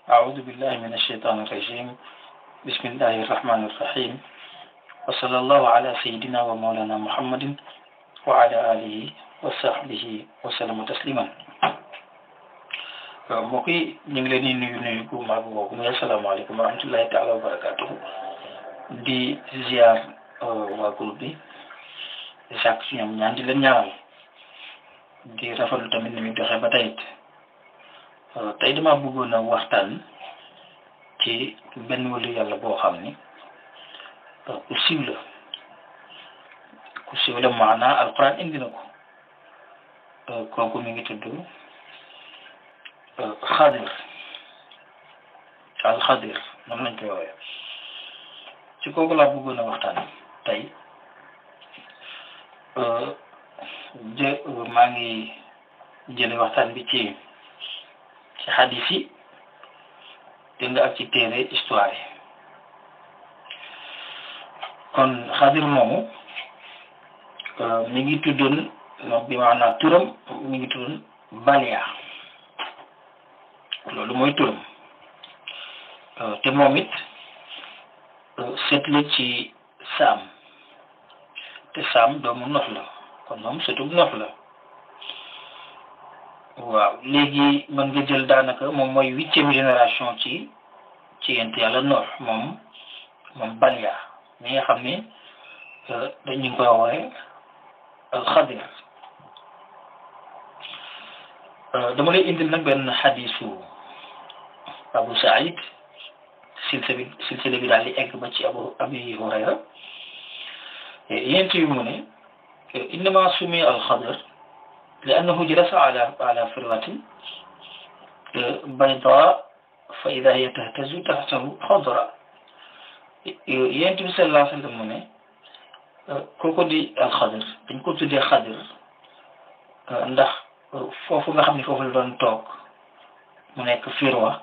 أعوذ بالله من الشيطان الرجيم بسم الله الرحمن الرحيم وصلى الله على سيدنا ومولانا محمد وعلى آله وصحبه وسلم تسليما mbokk yi ñu ngi leen di nuyu nuyu gu mag boobu muy asalaamaaleykum wa rahmatullahi taala wa barakatuhu di ziar waa groupe bi di sàkk si ñoom ñaan di leen ñaanal di rafetlu tamit ni muy doxee ba tey it tey dama bëggoon a waxtaan ci benn wàllu yàlla boo xam ni ku siiw la ku siiw la maanaa alquran indi na ko kooku mi ngi tudd xadir alxadir noonu lañ koy woowee ci kooku laa bëggoon a waxtaan tey jë maa ngi jële waxtaan bi ci ci xadis yi dégg nga ak ci téere histoire yi kon xadir moomu mi ngi tuddoon bi maanaam turam mi ngi tuddoon Balia loolu mooy turam te moom it sët la ci saam te saam doomu nox la kon moom sëtub nox la waaw léegi mën nga jël daanaka moom mooy huitième génération ci ci yent yàlla noox moom moom Balia mi nga xam ni dañ ñu ngi koy woowee alxadir dama lay indil nag benn xadisu Abu Saïd silsila bi silsila bi daal di egg ba ci Abu Abi Hurayra yent yu mu ne innama sumi alxadir li annahu jalasa ala ala firwatin bayda fa ida hiya tahtazu tahtahu xadra yent bi sallallahu alayhi wa sallam mu ne kooku di alxadir dañ ko tuddee xadir ndax foofu nga xam ne foofu la doon toog mu nekk firwa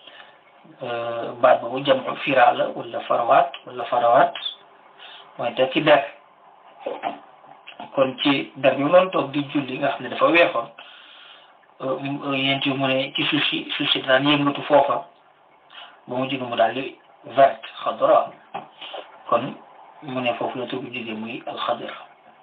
baat boobu jam fira la wala farawaat wala farawaat mooy te ci der kon ci der bi mu doon toog di julli nga xam ne dafa weexoon yent yu mu ne ci suuf si suuf si daan yëngatu foofa ba mu jóge mu daal di verte xadra kon mu ne foofu la tur bi jóge muy alxadir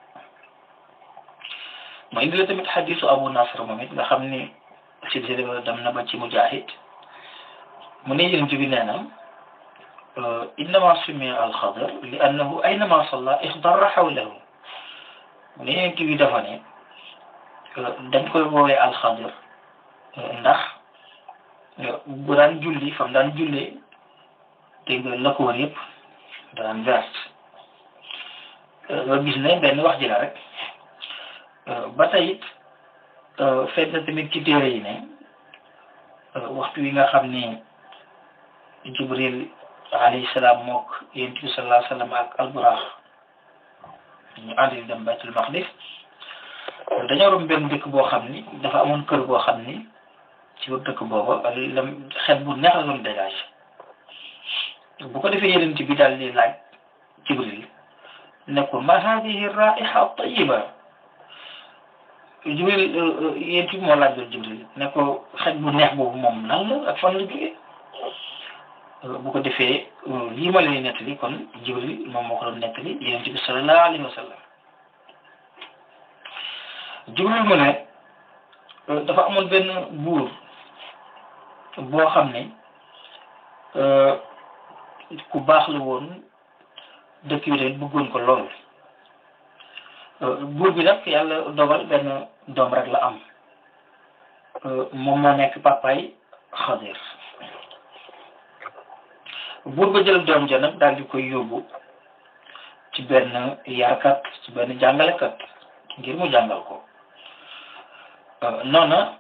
mu indi la tamit xadisu abu nasr moom it nga xam ni silsila dem na ba ci mujahid mu ne yonent bi nee na innama summiya alxadir li annahu aynama salla ixdarra xawlahu mu ne yonent bi dafa ne dañ koy woowee alxadir ndax bu daan julli fam daan jullee dégg nga la ko wër yëpp daan verte nga gis ne benn wax ji la rek ba tey it feet na tamit ci téere yi ne waxtu wi nga xam ni jibril alayhi salaam mook yonent bi sallallahu alayhi wa sallam ak alburax ñu àndi dem baytul maqdis dañoo rom benn dëkk boo xam ni dafa amoon kër boo xam ni ci biir dëkk booba lam xet bu neex la doon dégage bu ko defee yonent bi daal di laaj jibril ne ko ma hadihi raiha tayiba jibril yonent bi moo laaj doon jibril ne ko xet bu neex boobu moom lan la ak fan la jógee bu ko defee lii ma lay nettali kon jibril moom moo ko doon nettali yonent bi sallallahu alayhi wa sallam jibril mu ne dafa amoon benn buur boo xam ne ku baax la woon dëkk bi tamit bëggoon ko lool buur bi nag yàlla dogal benn doom rek la am moom moo nekk papaay xadir buur ba jël doom ja nag daal di koy yóbbu ci benn yarkat ci benn jàngalekat ngir mu jàngal ko noona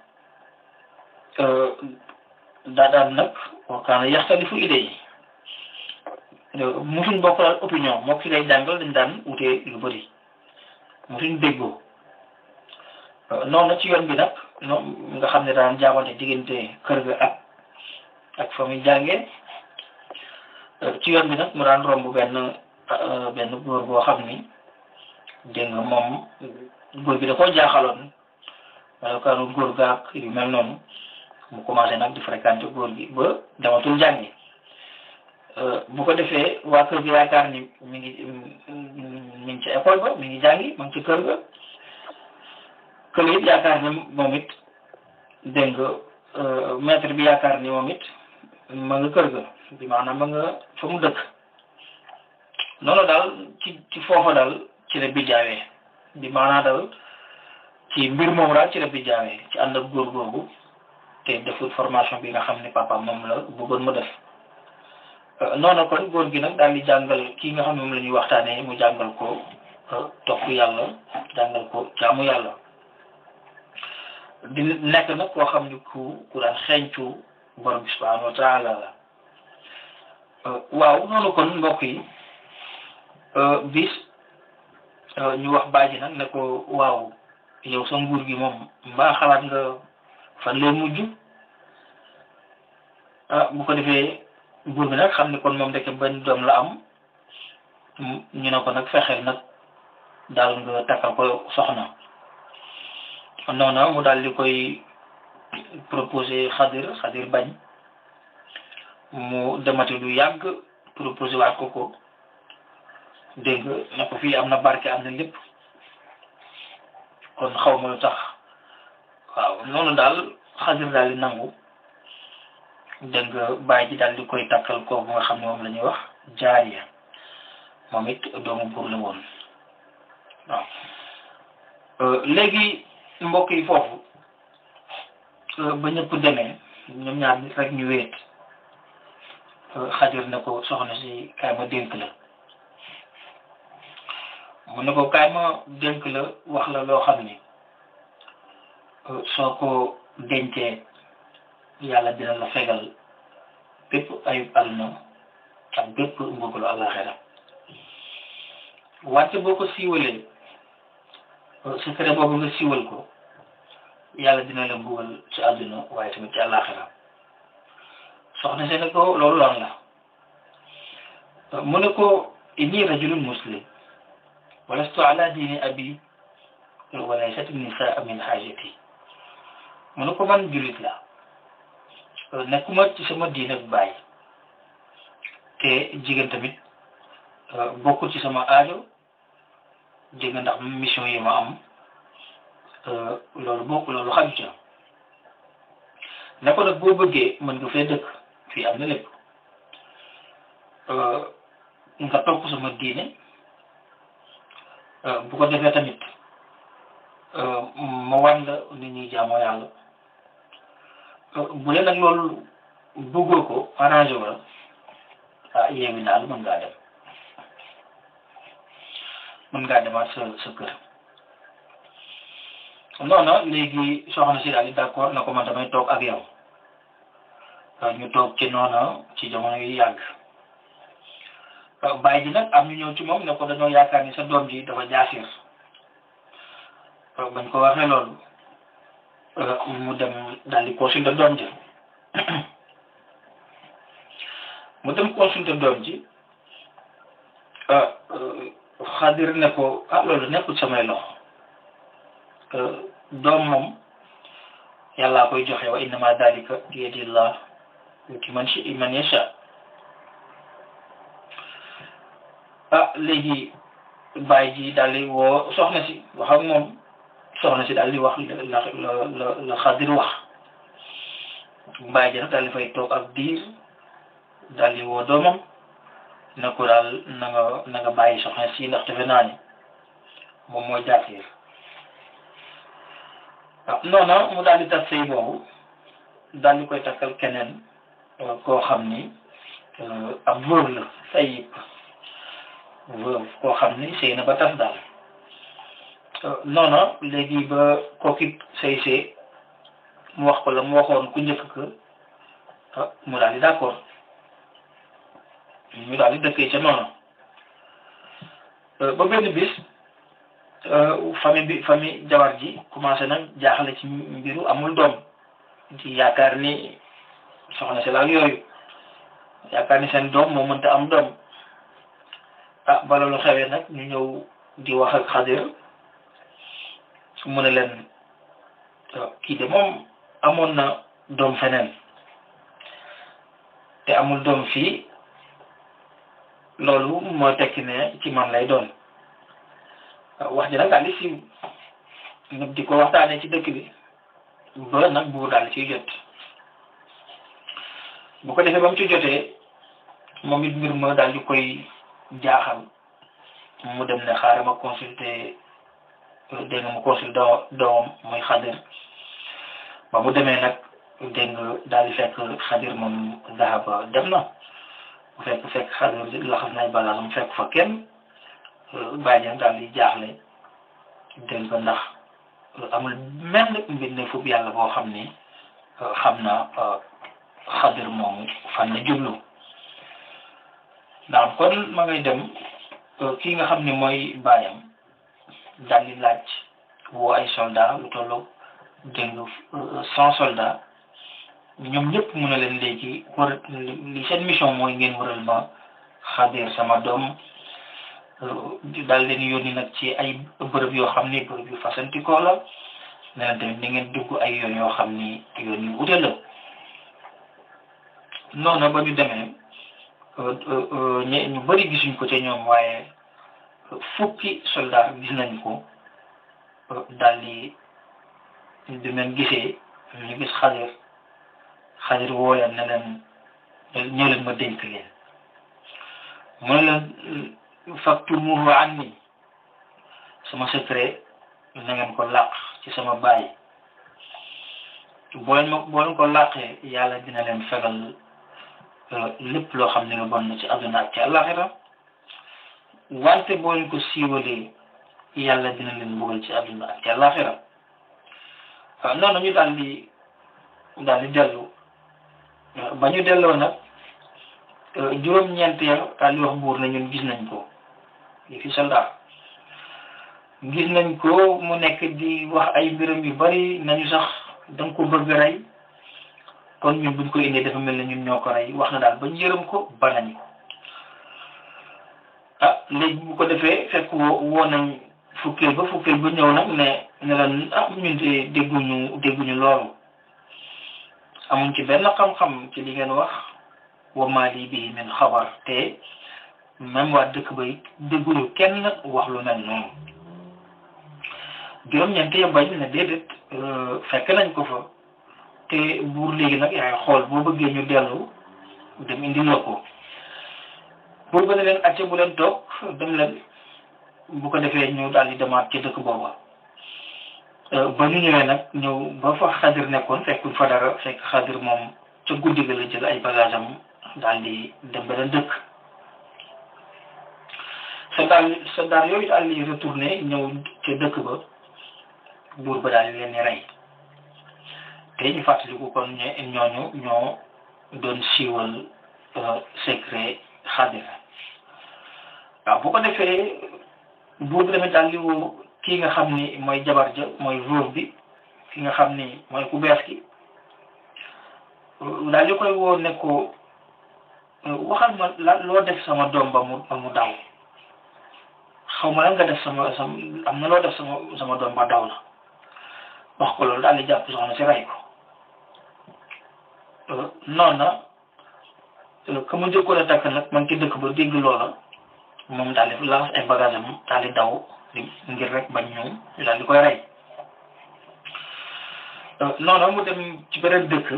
daa daan nag wakaana yaxtalifu idée yi musuñ bokk daal opinion moo ki lay jàngal dañ daan wutee lu bëri musuñ déggoo noonu ci yoon bi nag noonu nga xam ne daan jaabante diggante kër ga ak ak fa muy jàngee ci yoon bi nag mu daan romb benn benn góor boo xam ni dégg nga moom góor bi da koo jaaxaloon melokaanu góor gaak yu mel noonu mu commencé nag di fréquenter góor gi ba dematul jàngi bu ko defee waa kër gi yaakaar ni mi ngi mi ngi ci école ba mi ngi jàngi ma ngi ci kër ga kër it yaakaar ni moom it dégg nga maître bi yaakaar ni moom it ma nga kër ga bi maanaam ma nga fa mu dëkk noonu daal ci ci foofa daal ci la bijaawee bi maanaam daal ci mbir moom daal ci la bijaawee ci ànd ak góor googu te deful formation bi nga xam ne papa moom la bëggoon mu def noonu kon góor gi nag daal di jàngal kii nga xam ne moom la ñuy waxtaanee mu jàngal ko topp yàlla jàngal ko jaamu yàlla di nekk nag koo xam ni ku ku daan xeeñcu borom bi subhanahu wa taala la waaw noonu kon mbokk yi bis ñu wax baaji nag ne ko waaw yow sa nguur gi moom mbaa xalaat nga fan leen mujj ah bu ko defee buur bi nag xam ni kon moom ndeke benn doom la am ñu ne ko nag fexeel nag daal nga takkal ko soxna noonu mu daal di koy proposé xadir xadir bañ mu demati lu yàgg proposé waat ko ko dégg nga ne ko fii am na barke am na lépp kon xaw ma lu tax waaw noonu daal xadir daal di nangu dégg nga bàyyi ji daal di koy takkal kooku nga xam ne moom la ñuy wax jaariya moom it doomu buur la woon waaw léegi mbokk yi foofu ba ñëpp demee ñoom ñaar nit rek ñu wéet xadir ne ko soxna si kaay ma dénk la mu ne ko kaay ma dénk la wax la loo xam ni soo ko dencee yàlla dina la fegal bépp ayub àdduna ak bépp mbugalu àllaxira wante boo ko siiwalee secret boobu nga siiwal ko yàlla dina la mbugal ci àdduna waaye tamit ci àllaxira soxna si ne ko loolu lan la mu ne ko inni rajulun muslim walastu ala diini abi walaysat nisaa min xaajati mu ne ko man jullit la nekkuma ci sama diine bu bàyyi te jigéen tamit bokkul ci sama aajo dégg nga ndax mission yi ma am loolu bokk loolu xaju ca ne ko nag boo bëggee mën nga fee dëkk fii am na lépp nga topp sama diine bu ko defee tamit ma wan la nit ñuy jaamoo yàlla bu leen nag loolu bëggoo ko arrangé wu la ah yeewi naa la mën ngaa dem mën ngaa demaat sa sa kër noonu léegi soxna si daal di d'accord na ko man damay toog ak yow ñu toog ci noonu ci jamono yu yàgg bàyyi ji nag am ñu ñëw ci moom ne ko dañoo yaakaar ni sa doom ji dafa jaasir bañ ko waxee loolu mu dem daal di consulter doom ji mu dem consulter doom ji xadir ne ko ah loolu nekkul samay loxo doom moom yàllaa koy joxe wa innama dalika bi yadillah yuti man shi man yasha ah léegi bàyyi ji daal di woo soxna si wax ak moom soxna si daal di wax la la la la xadir wax bàyyi ji nag daal di fay toog ak diir daal di woo doomam ne ko daal na nga na nga bàyyi soxna si ndax defe naa ni moom mooy jaatiir waaw noonu mu daal di tas sëy boobu daal di koy takkal keneen koo xam ni ab veuve la sayib veuve koo xam ni sëy na ba tas daal noonu léegi ba kookit sëy see mu wax ko la mu waxoon ku njëkk ka mu daal di d'accord ñu daal di dëkkee ca noonu ba benn bis famille bi famille jawar ji commencé nag jaaxle ci mbiru amul doom ci yaakaar ni soxna si la ak yooyu yaakaar ni seen doom moo mënta am doom ah ba loolu xewee nag ñu ñëw di wax ak xadir mu ne leen kii de moom amoon na doom feneen te amul doom fii loolu moo tekki ne ci man lay doon wax ji nag daal di siiw nit di ko waxtaanee ci dëkk bi ba nag buur daal ciy jot bu ko defee ba mu ci jotee moom it mbir ma daal di koy jaaxal mu dem ne xaaral ma consulter dégg nga mu consulter doomam muy xadir ba mu demee nag dégg nga daal di fekk xadir moom zahaba dem na bu fekk fekk xadir laxas nay bagage mu fekk fa kenn bàyyi daal di jaaxle dégg nga ndax amul menn mbindeefub yàlla boo xam ni xam na xadir moomu fan la jublu ndax kon ma ngay dem kii nga xam ni mooy baayam daal di laaj woo ay soldat lu tollu dégg nga cent soldats ñoom ñëpp mun a leen léegi war li seen mission mooy ngeen waral ma xadir sama doom daal leen yónni nag ci ay bërëb yoo xam ni bërëb yu fasantikoo la ne leen tamit ni ngeen dugg ay yoon yoo xam ni yoon yu wute la noonu ba ñu demee ñu bëri gisuñ ko ca ñoom waaye fukki soldat gis nañ ko daal di di leen gisee ñu gis xadir xadir woo leen ne leen ñëw leen ma dénk leen mu ne leen faktumuhu anni sama secret na ngeen ko làq ci sama baay boo leen ma boo leen ko làqee yàlla dina leen fegal lépp loo xam ne nga bon na ci àdduna ak ci àllaxira wante boo leen ko siiwalee yàlla dina leen mbugal ci àdduna ak ci àllaxira waaw noonu ñu daal di daal di dellu ba ñu delloo nag juróom-ñeent ya daal di wax buur na ñun gis nañ ko li fi soldat gis nañ ko mu nekk di wax ay mbiram yu bari nañu sax danga ko bëgg rey kon ñun buñ ko indee dafa mel ne ñun ñoo ko rey wax na daal ba ñu yërëm ko ba nañ ko ah léegi bu ko defee fekk woo woo nañ fukkeel ba fukkeel ba ñëw nag ne ne lan ah ñun de dégguñu dégguñu loolu amuñ ci benn xam-xam ci li ngeen wax wa maa lii bii min xabar te même waa dëkk ba it dégguñu kenn wax lu mel noonu juróom-ñeent ya bañ ne déedéet fekk nañ ko fa te buur léegi nag yaay xool boo bëggee ñu dellu dem indi la ko buur ba ne leen acce bu leen toog dem leen bu ko defee ñu daal di demaat ci dëkk booba ba ñu ñëwee nag ñëw ba fa xadir nekkoon fekkul fa dara fekk xadir moom ca guddi ga la jël ay bagage am daal di dem beneen dëkk soldat soldat yooyu daal di retourné ñëw ca dëkk ba buur ba daal di leen di rey te ñu fàttaliku kon ñooñu ñoo doon siiwal secret xadir waaw bu ko defee buur bi tamit daal di woo kii nga xam ni mooy jabar ja mooy veuve bi ki nga xam ni mooy ku bees ki daal di koy woo ne ko waxal ma la loo def sama doom ba mu ba mu daw xaw ma lan nga def sama sama am na loo def sama sama doom ba daw la wax ko loolu daal di jàpp soxna si rey ko noonu na ka mu njëkkoon a takk nag man ci dëkk ba dégg loola moom daal di laas ay bagage am daal di daw ngir rek bañ ñëw ñu daal di koy rey noonu mu dem ci beneen dëkk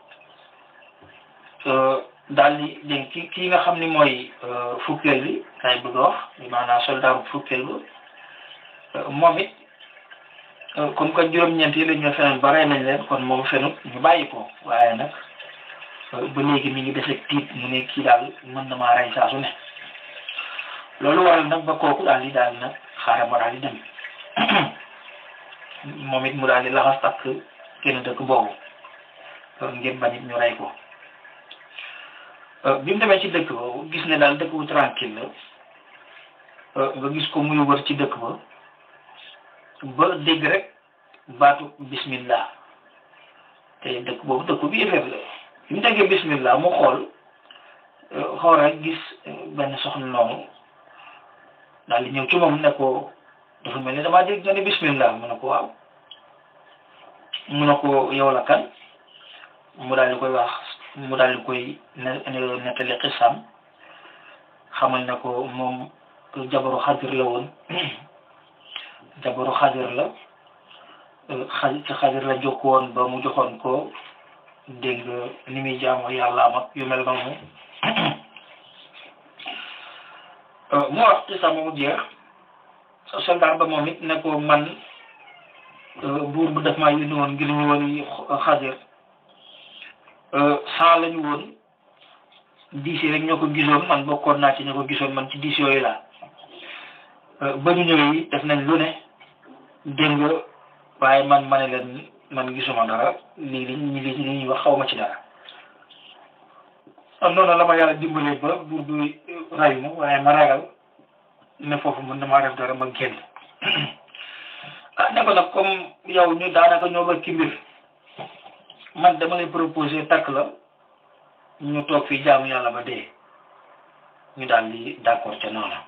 daal di dégg ki kii nga xam ni mooy fukkeel bi kay bëgg a wax maanaam soldat bu fukkeel ba moom it comme que juróom-ñeent yi la ñu feneen ba rey nañ leen kon moom fenut ñu bàyyi ko waaye nag ba léegi mi ngi dese tiit mu ne kii daal mën na maa rey saa su ne loolu waral nag ba kooku daal di daal nag xaaral ma daal di dem moom it mu daal di laxas ak kenn dëkk boobu ngir bañ it ñu rey ko bi mu demee ci dëkk ba gis ne daal dëkk bu tranquille la nga gis ko muy wër ci dëkk ba ba dégg rek baatu bismillah te dëkk boobu dëkk bi yëfeer la bi mu déggee bismillah mu xool xool rek gis benn soxna noonu daal di ñëw ci moom ne ko dafa mel ni damaa dégg nga ne bismillah mu ne ko waaw mu ne ko yow la kan mu daal di koy wax mu daal di koy ne nettali xisam xamal ne ko moom jabaru xadir la woon jabaru xadir la xa ci xadir la jokk woon ba mu joxoon ko dégg nga ni muy jaamu yàlla am ak yu mel noonu mu wax xisam mu jeex soldat ba moom it ne ko man buur bu def maa yónni woon ngir ñu woon xadir cent lañu woon dix yi rek ñoo ko gisoon man bokkoon naa ci ñoo ko gisoon man ci dix yooyu laa ba ñu ñëwee yi def nañ lu ne dégg nga waaye man ma ne leen man gisuma dara lii li ñi li ñuy wax xaw ma ci dara am noonu la ma yàlla dimbalee ba buur bi rayu ma waaye ma ragal ne foofu mën na maa def dara ma génn ah ne ko nag comme yow ñu daanaka ñoo ba ci mbir man dama lay proposer takk la ñu toog fii jaamu yàlla ba dee ñu daal di d'accord ca noonu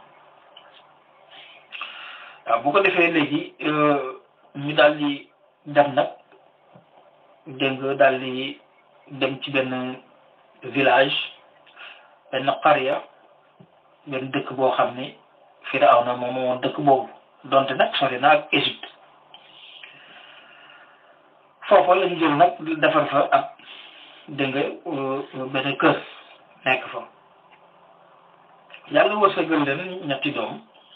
waaw bu ko defee léegi ñu daal di dem nag dégg nga daal di dem ci benn village benn qarya benn dëkk boo xam ni Firawna moom moo dëkk boobu donte nag sori na ak Égypte foofa lañ jël nag defar fa ab dégg nga benn kër nekk fa yàlla wërsëgal leen ñetti doom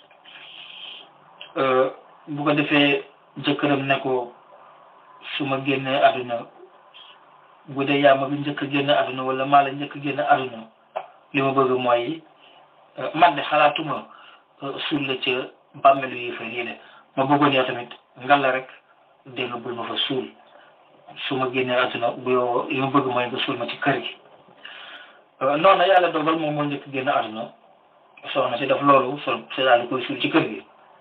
bu ko defee jëkkëram ne ko su ma génnee àdduna bu dee yaa ma bi njëkk a génn àdduna wala maa la njëkk a génn àdduna li ma bëgg mooy man de xalaatuma suul la ca bàmmeelu yi fa yéene ma bëggoon yow tamit ngal la rek dégg nga bul ma fa suul su ma génnee àdduna bu yow li ma bëgg mooy nga suul ma ci kër gi noonu yàlla dogal moom moo njëkk génn àdduna soxna si def loolu so si daal di koy suul ci kër gi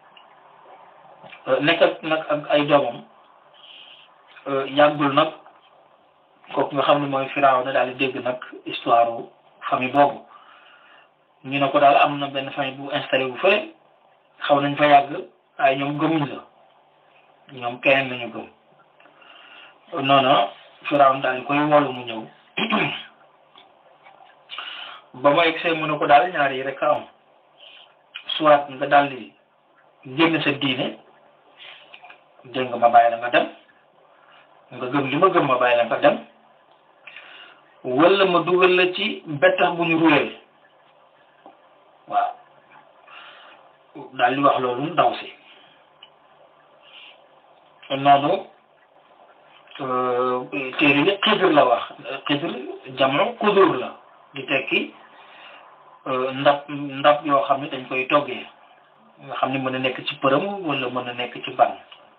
nekk ak nag ak ay doomam yàggul nag kooku nga xam ne mooy firaaw na daal di dégg nag histoire famille boobu ñu ne ko daal am na benn famille bu installé bu fële xaw nañ fa yàgg waaye ñoom gëmuñ la ñoom keneen lañu gëm noonu firaaw daal di koy wolu mu ñëw ba ma egsee mu ne ko daal ñaar yi rek a am soit nga daal di génn sa diine dégg nga ma bàyyi la nga dem nga gëm li ma gëm ma bàyyi la nga dem wala ma dugal la ci bettax bu ñu ruwee waaw daal di wax loolu ndaw si noonu téere yi xidir la wax xidir jamono kudur la di tekki ndab ndab yoo xam ne dañ koy toggee nga xam ne mën na nekk ci përëm wala mën na nekk ci ban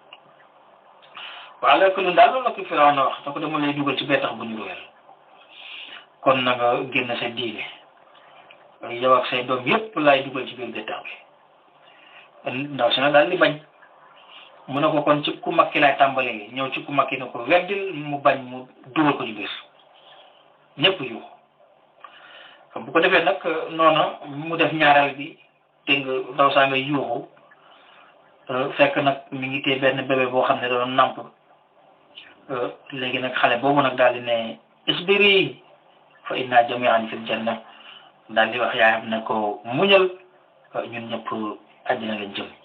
waaw léegi lu daal loolu la ko Firawna wax da ko dama lay dugal ci bettax bu ñu ruweel kon na nga génn sa diine yow ak say doom yépp laay dugal ci biir bettax bi ndaw si nag daal di bañ mu ne ko kon ci ku makki laay tàmbalee ñëw ci ku makki ne ko weddil mu bañ mu dugal ko ci biir ñépp yu bu ko defee nag noonu mu def ñaareel bi dégg nga ndaw saa ngay yuuxu fekk nag mi ngi téye benn bébé boo xam ne doon namp léegi nag xale boobu nag daal di ne isbiri fa inna jami'an fil janna daal di wax yaayam ne ko muñal ñun ñëpp àddina lañ jëm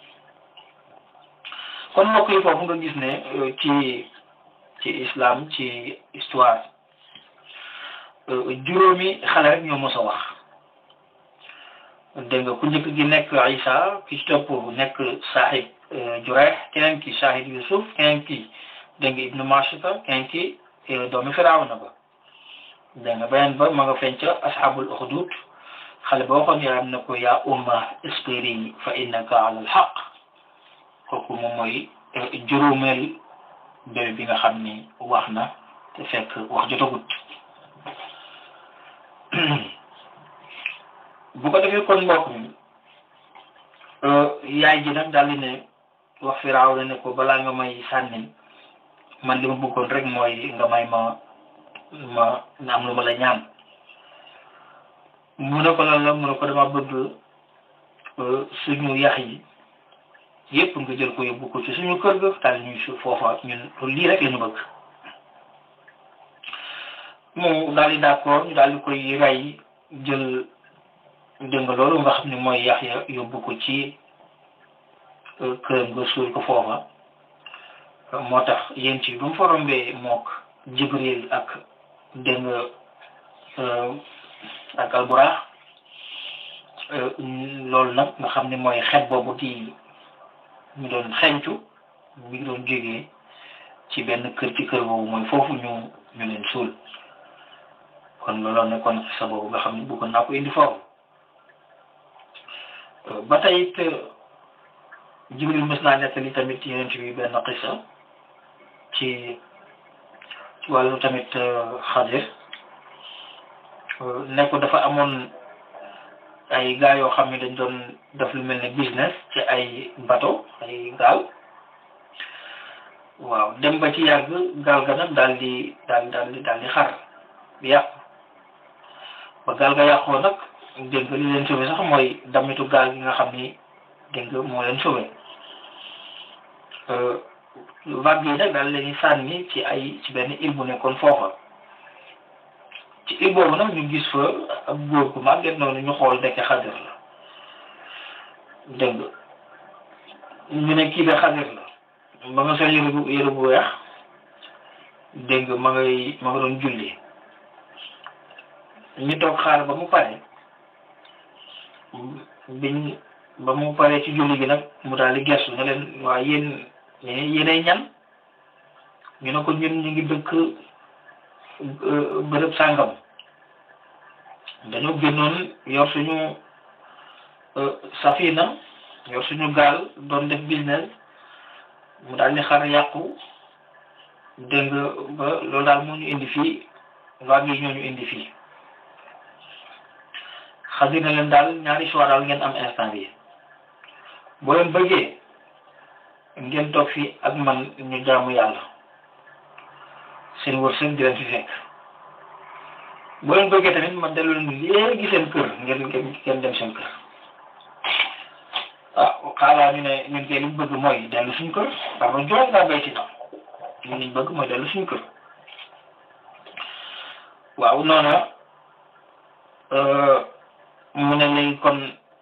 kon mbokk yi foofu nga gis ne ci ci islam ci histoire juróomi xale rek ñoo mos a wax dégg nga ku njëkk gi nekk Isa ki ci topp nekk Sahib Jurayh keneen ki Sahib Yusuf keneen ki dégg nga Ibnu Mashita keneen ki doomi Firawna ba dégg nga beneen ba ma nga feeñ ca ashabul uxdud xale ba waxoon yaayam ne ko yaa umma isbiri fa innaka ala alxaq kooku moom mooy juróomeel bébé bi nga xam ni wax na te fekk wax jotagut bu ko defee kon mbokk mi yaay ji nag daal di ne wax Firawna ne ko balaa nga may sànni man li ma bëggoon rek mooy nga may ma ma nga am lu ma la ñaan mu ne ko lan la mu ne ko dama bëgg suñu yax yi yépp nga jël ko yóbbu ko ci suñu kër ga daal ñuy su foofa ñun lii rek la ñu bëgg mu daal di d'accord ñu daal di koy rey jël dégg nga loolu nga xam ne mooy Yaxya yóbbu ko ci këram nga suul ko foofa moo tax yéen ci bu mu fa rombee mook Jibril ak dégg nga ak alburaax loolu nag nga xam ne mooy xet boobu di ñu doon xencu mi ngi doon jógee ci benn kër ci kër boobu mooy foofu ñu ñu leen suul kon loolu nekkoon xisa boobu nga xam ne bëggoon naa ko indi foofu ba tey it Jibril mës naa nettali tamit yonent bi benn xisa ci ci wàllu tamit Xadir ne ko dafa amoon ay gaa yoo xam ne dañ doon def lu mel ne business ci ay bateau ay gaal waaw dem ba ci yàgg gaal ga nag daal di daal daal di daal di xar di yàqu ba gaal ga yàqoo nag dégg nga li leen sauvé sax mooy damitu gaal gi nga xam ni dégg nga moo leen sauvé vague yi nag daal leen sànni ci ay ci benn île bu nekkoon foofa ci île boobu nag ñu gis fa ab góor gu màgget noonu ñu xool dekk xadir la dégg nga ñu ne kii de xadir la ba nga sol yëre bu yëre bu weex dégg nga ma ngay ma nga doon julli ñu toog xaar ba mu pare biñ ba mu pare ci julli gi nag mu daal di gestu ne leen waa yéen yéenay ñan ñu ne ko ñun ñu ngi dëkk bërëb sàngam dañoo génnoon yor suñu safina yor suñu gaal doon def business mu daal di xar yàqu dégg nga ba loolu daal moo ñu indi fii vague yi ñoo ñu indi fii xadir na leen daal ñaari choix daal ngeen am instant bi boo leen bëggee ngeen toog fii ak man ñu jaamu yàlla seen wërsëg di leen fi fekk boo leen bëggee tamit man dellu leen léegi seen kër ngeen ngeen dem seen kër ah xaaraa ñu ne ñun kay liñ bëgg mooy dellu suñu kër parce que jox ngaa béy ci na ñun liñ bëgg mooy dellu suñu kër waaw noona mu ne léegi kon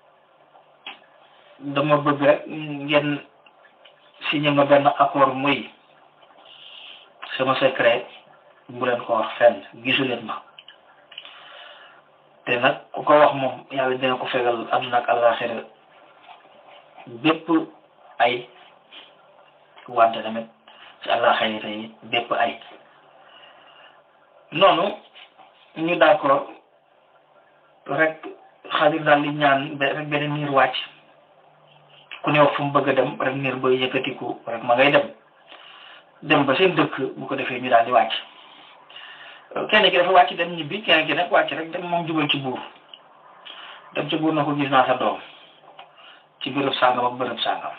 dama bëgg rek ngeen signé ma benn accord muy sama secret bu leen ko wax fenn gisu leen ma te nag ku ko wax moom yàlla dina ko fegal àdduna ak àllaaxira bépp ay wante tamit ci àllaaxira yi bépp ay noonu ñu d'accord rek xadir daal di ñaan rek beneen niir wàcc ku ne wax fu mu bëgg a dem rek niir ba yëkkatiku rek ma ngay dem dem ba seen dëkk bu ko defee ñu daal di wàcc kenn ki dafa wàcc dem ñibbi kenn ki nag wàcc rek dem moom jubal ci buur dem ci buur na ko gis naa sa doom ci bërëb sàngam ak bërëb sàngam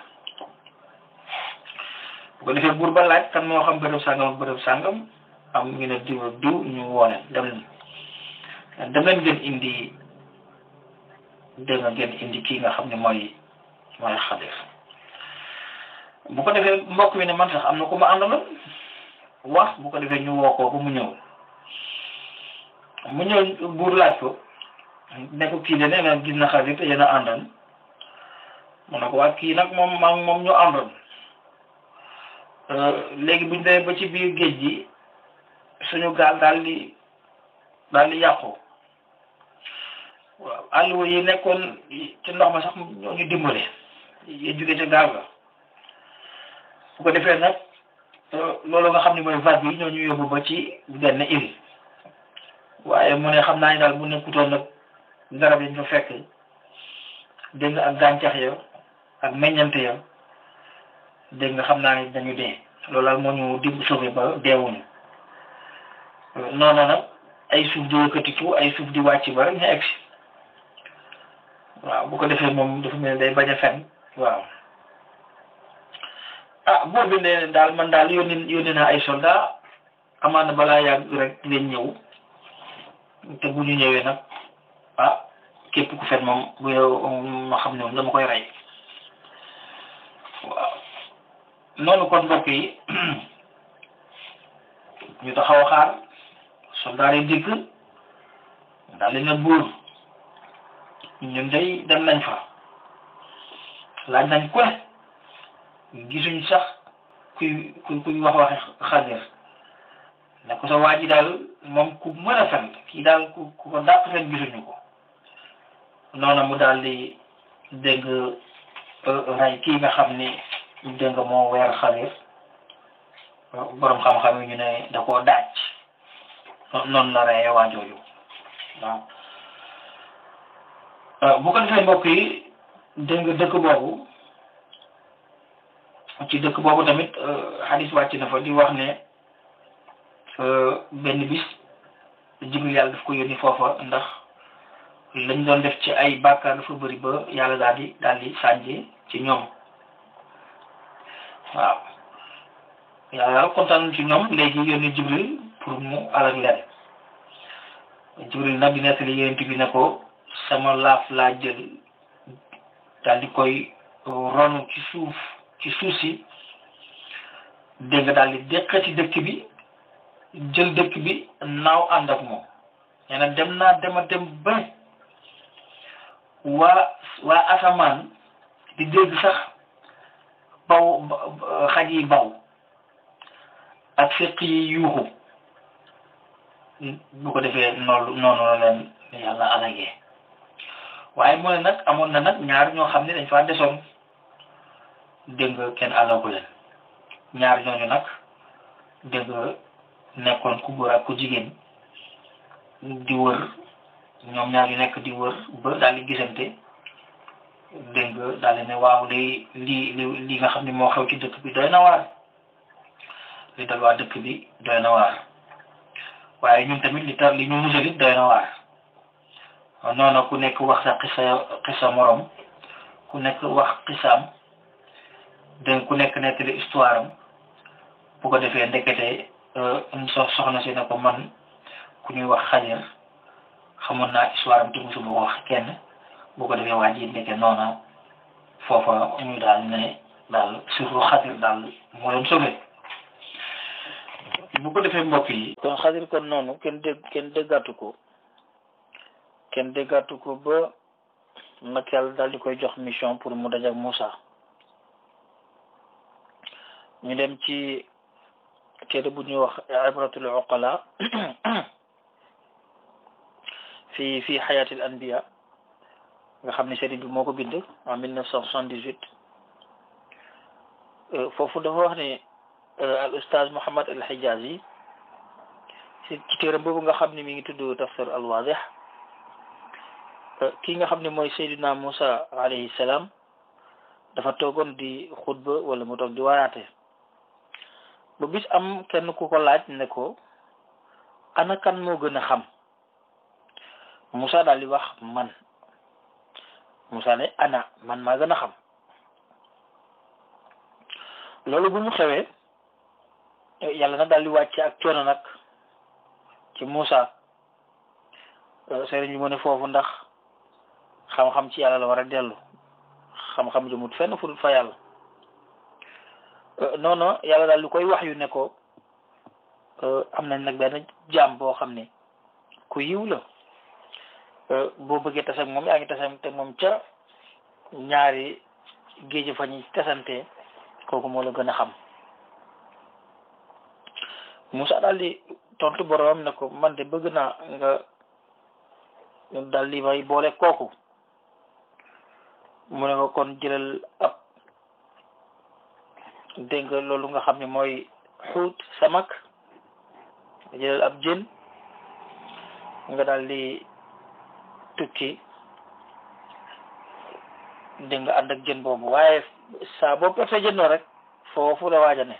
bu ko defee buur ba laaj kan moo xam bërëb sàngam ak bërëb sàngam am ñu ne diw ak diw ñu woone dem leen dem leen ngeen indi dégg nga ngeen indi kii nga xam ne mooy mooy xadir bu ko defee mbokk mi ne man sax am na ku ma àndaloon wax bu ko defee ñu woo ko ba mu ñëw mu ñëw buur laaj ko ne ko kii de nee na gis na xadir te yéen a àndoon mu ne ko waa kii nag moom maa moom ñu àndoon léegi buñ demee ba ci biir géej gi suñu gaal daal di daal di yàqu waaw àll yi nekkoon ci ndox ma sax ñoo ñu dimbale yi jóge ca gaal ga bu ko defee nag loolu nga xam ne mooy vague yi ñoo ñu yóbbu ba ci benn île waaye mu ne xam naa ni daal bu nekkutoon nag garab yi ñu fa fekk dégg nga ak gàncax ya ak meññante ya dégg nga xam naa ni dañu dee loolu daal moo ñu di sauvé ba deewuñu noonu nag ay suuf di yëkkatiku ay suuf di wàcc ba rek ñu egsi waaw bu ko defee moom dafa mel day bañ a fen waaw ah boo bi ne daal man daal yónni yónni naa ay soldat amaana balaa yàgg rek leen ñëw te bu ñu ñëwee nag ah képp ku fen moom bu yow ma xam ne moom dama koy rey waaw noonu kon mbokk yi ñu taxaw a xaar soldaar yi dikk daal di na buur ñun day dem nañ fa laaj nañ ku ne gisuñ sax kuy kuy kuy wax waxe xadir ne ko sa waa ji daal moom ku mën a fen kii daal ku ku ko dàq fen gisuñu ko noonu mu daal di dégg rey kii nga xam ni dégg nga moo weer xadir borom xam-xam yi ñu ne da koo daaj noonu la reyee waa jooju waaw bu ko defee mbokk yi dégg nga dëkk boobu ci dëkk boobu tamit xadis wàcc na fa di wax ne benn bis jibril yàlla daf ko yónni foofa ndax lañ doon def ci ay bàkkaar dafa bëri ba yàlla daal di daal di sànje ci ñoom waaw yàlla kontaan ci ñoom léegi yónni jibril pour mu alak leen jibril nag di nettali yonent bi ne ko sama laaf laa jël daal di koy ronu ci suuf ci suuf si dégg nga daal di deqati dëkk bi jël dëkk bi naaw ànd ak moom nee na dem naa dema dem ba waa waa asamaan di dégg sax baw xaj yi baw ak fekk yi yuuxu bu ko defee noonu noonu la leen yàlla alagee waaye mu ne nag amoon na nag ñaar ñoo xam ne dañ faa desoon dégg nga kenn alagu leen ñaar ñooñu nag dégg nga nekkoon ku góor ak ku jigéen di wër ñoom ñaar ñu nekk di wër ba daal di gisante dégg nga daal di ne waaw li li li li nga xam ne moo xew ci dëkk bi doy na waar li dal waa dëkk bi doy na waar waaye ñun tamit li tar li ñu musal it doy na waar noonu ku nekk wax sa xisa xisa morom ku nekk wax xisaam dégg ku nekk nettali histoire am bu ko defee ndekete so soxna si ne ko man ku ñuy wax xajar xamoon naa histoire am te musuma ko wax kenn bu ko defee waa ji ndeke noona foofa ñu daal ne daal surtout xajar daal moo leen sauvé bu ko defee mbokk yi kon xadir kon noonu kenn dégg kenn déggatu ko kenn déggatu ko ba nag yàlla daal di koy jox mission pour mu dajak Moussa ñu dem ci téere bu ñuy wax ibratul uqala fi fi xayaatil anbiya nga xam ne sëriñ bi moo ko bind en mille neuf cent soixante-dix-huit foofu dafa wax ne al ustaaz Muhammad al Hijazi ci ci téere boobu nga xam ne mi ngi tudd tafsir al wadih kii nga xam ne mooy Seydina Moussa alayhi salaam dafa toogoon di xutba wala mu toog di waaraate ba bis am kenn ku ko laaj ne ko ana kan moo gën a xam Moussa daal di wax man Moussa ne ana man maa gën a xam loolu bu mu xewee yàlla nag daal di wàcce ak coono nag ci Moussa sëriñ bi mu ne foofu ndax xam-xam ci yàlla la war a dellu xam-xam jëmut fenn fu dul fa yàlla non non yàlla daal di koy wax yu ne ko am nañ nag benn jaam boo xam ne ku yiw la boo bëggee tase ak moom yaa ngi tase te moom ca ñaari géej fa ñuy tasante kooku moo la gën a xam Moussa daal di tontu boromam ne ko man de bëgg naa nga daal di may boole kooku mu ne ko kon jëlal ab dégg nga loolu nga xam ne mooy xuut samak jëlal ab jën nga daal di tukki dégg nga ànd ak jën boobu waaye saa boo perte jën rek foofu la waaj a ne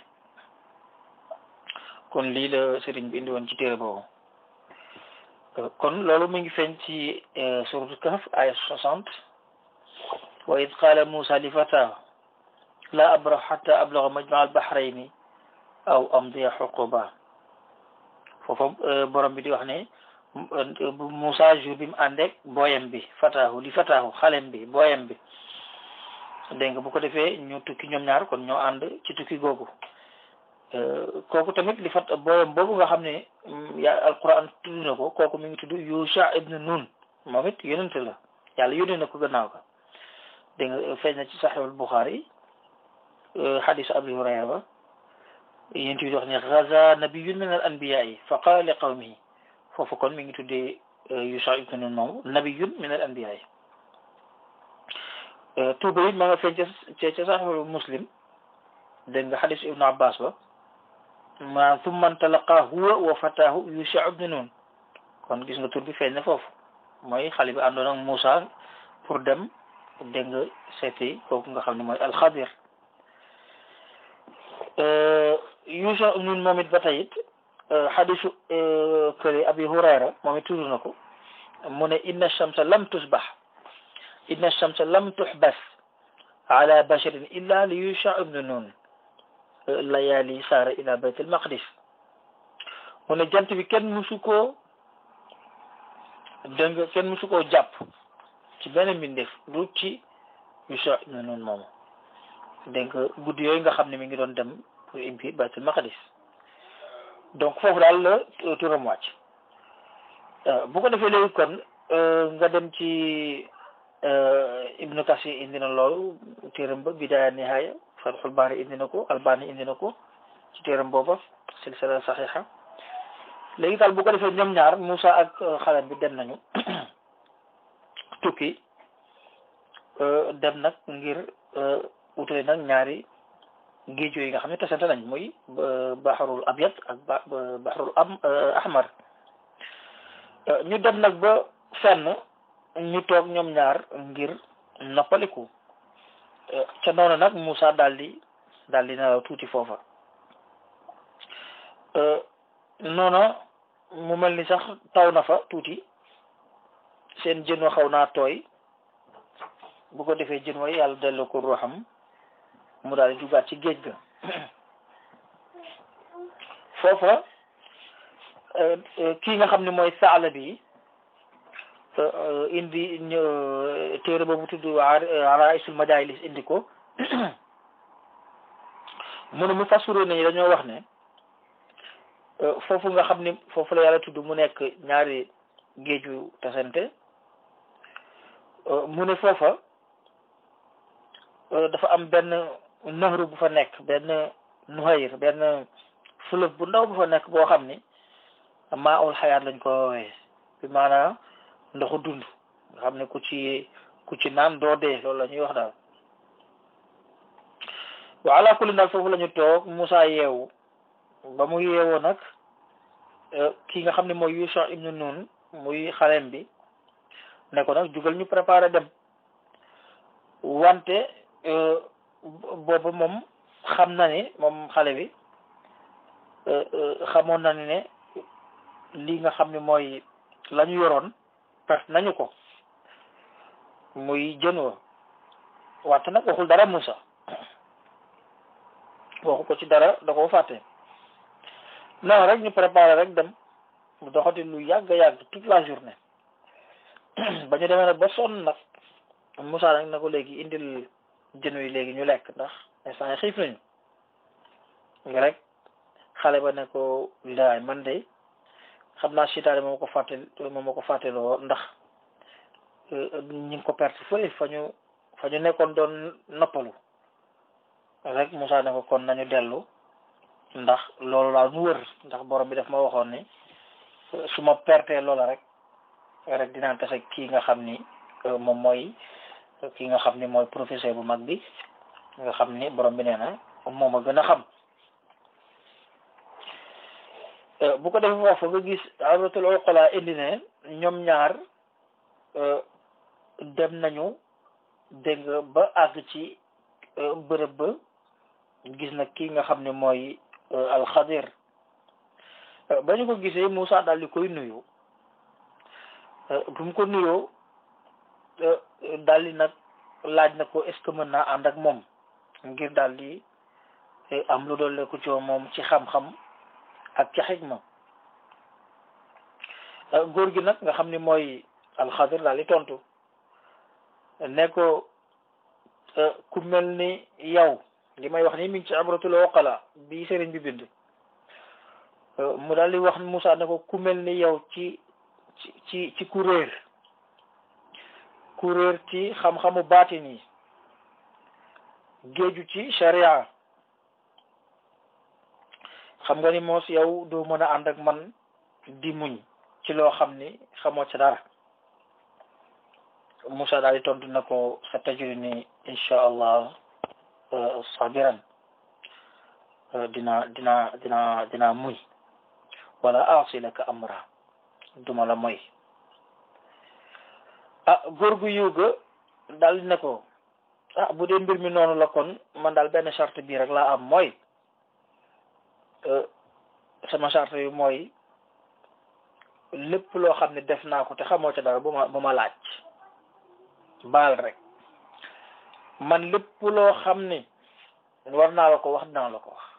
kon lii la sëriñ bi indi woon ci téere boobu kon loolu mi ngi feeñ ci suratu Kahf aya soixante wa id qaala Muusa li fataahu la abrahu xata ablaga majmaa albahrayni aw amdiya xuquba foofa borom bi di wax ne Muusa jour bi mu àndeek booyam bi fataahu li fataahu xalem bi booyam bi dégg nga bu ko defee ñu tukki ñoom ñaar kon ñoo ànd ci tukki googu kooku tamit li fat booyam boobu nga xam ne yaa alquran tudd na ko kooku mi ngi tudd Yusha ibn Nun moom it yonent la yàlla yónnee na ko gannaaw ka dégg nga feeñ na ci saxiixul Buxaari xadisu Abi Hurayra ba yéen bi wax ne gaza nabiyun min al anbiyaa yi fa qaala li qawmihi foofu kon mi ngi tuddee Yusha ibn Nun moomu nabiyun min al anbiyaa yi tuuba it ma nga feeñ ca ca saxiixul Muslim dégg nga xadisu Ibnu Abbas ba ma thumma ntalaqa huwa wa fataahu Yusha ibn Nun kon gis nga tur bi feeñ na foofu mooy xale bi àndoon ak Moussa pour dem dégg nga seeti kooku nga xam ne mooy alxadir Yusha ibn Nun moom it ba tey it xadisu kële Abi Hurayra moom it tudd na ko mu ne inna shamsa lam tusbax inna shamsa lam tuxbas ala basharin illa li Yusha ibn Nun layaali saara ila bayt al maqdis mu ne jant bi kenn musu koo dégg nga kenn musu koo jàpp ci benn mbindeef du ci Yusha ibn Nun moomu dégg nga guddi yooyu nga xam ne mi ngi doon dem pour impi bayt al maqdis donc foofu daal la turam wàcc bu ko defee léegi kon nga dem ci Ibnu Kasir indi na loolu téeram ba bidaaya nihaaya Fathul Baari indi na ko Albani indi na ko ci téeram booba silsila saxiixa léegi daal bu ko defee ñoom ñaar Moussa ak xale bi dem nañu tukki dem nag ngir utale nag ñaari géej yi nga xam ne tasante nañ muy baxarul abyad ak ba baxarul am ahmar ñu dem nag ba fenn ñu toog ñoom ñaar ngir noppaliku ca noonu nag Moussa daal di daal di nelaw tuuti foofa noona mu mel ni sax taw na fa tuuti seen jën wa xaw naa tooy bu ko defee jën wa yàlla delloo ko ruuxam mu daal di dugaat ci géej ga foofa kii nga xam ne mooy saala bi indi téere boobu tudd araisul majaalis indi ko mu ne mu fassuro nañu dañoo wax ne foofu nga xam ni foofu la yàlla tudd mu nekk ñaari géeju tasante mu ne foofa dafa am benn nahru bu fa nekk benn nuhayr benn fleuve bu ndaw bu fa nekk boo xam ni maa ul xayaat lañ ko woowee bi maanaam ndoxu dund nga xam ne ku ci ku ci naan doo dee loolu la ñuy wax daal wa ala kulli daal foofu la ñu toog Moussa yeewu ba mu yeewoo nag ki nga xam ne mooy Yusha ibnu Nun muy xaleem bi ne ko nag jugal ñu préparé dem wante booba moom xam na ne moom xale bi xamoon na ne lii nga xam ne mooy la ñu yoroon perte nañu ko muy jën wa wante nag waxul dara Moussa waxu ko ci dara da koo fàtte non rek ñu préparé rek dem mu doxati lu yàgg yàgg toute la journée ba ñu demee nag ba sonn nag Moussa nag na ko léegi indil jën wi léegi ñu lekk ndax instant yi xiif nañu nga rek xale ba ne ko laay man de xam naa sitaane moo ko fàtte moo ma ko fàtteloo ndax ñu ngi ko perte fële fa ñu fa ñu nekkoon doon noppalu rek Moussa ne ko kon nañu dellu ndax loolu daal mu wër ndax borom bi daf ma waxoon ni su ma pertee loola rek rek dinaa tase kii nga xam ni moom mooy kii nga xam ni mooy professeur bu mag bi nga xam ni borom bi nee na moom a gën a xam bu ko defee foofu nga gis abratul uqala indi ne ñoom ñaar dem nañu dégg nga ba àgg ci bërëb ba gis na kii nga xam ne mooy alxadir ba ñu ko gisee Moussa daal di koy nuyu bu mu ko nuyoo daal di nag laaj na ko est ce que mën naa ànd ak moom ngir daal di am lu doole ko ci moom ci xam-xam ak ci xikma góor gi nag nga xam ni mooy alxadir daal di tontu ne ko ku mel ni yow li may wax nii mi ngi ci abratul oqala bi sëriñ bi bind mu daal di wax Moussa ne ko ku mel ni yow ci ci ci ci kuréer kuréer ci xam-xamu baatin yi géeju ci sharia xam nga ni moos yow doo mën a ànd ak man di muñ ci loo xam ni xamoo ca dara Moussa daal di tontu na ko sa tajuri ni incha allah sabiran dina dina dina dina muñ wala aasi laka amra duma la moy ah góor gu yiw ga daal ne ko ah bu dee mbir mi noonu la kon man daal benn charte bii rek laa am mooy sama charte yu mooy lépp loo xam ne def naa ko te xamoo ca dara bu ma bu ma laaj baal rek man lépp loo xam ni war naa la ko wax dinaa la ko wax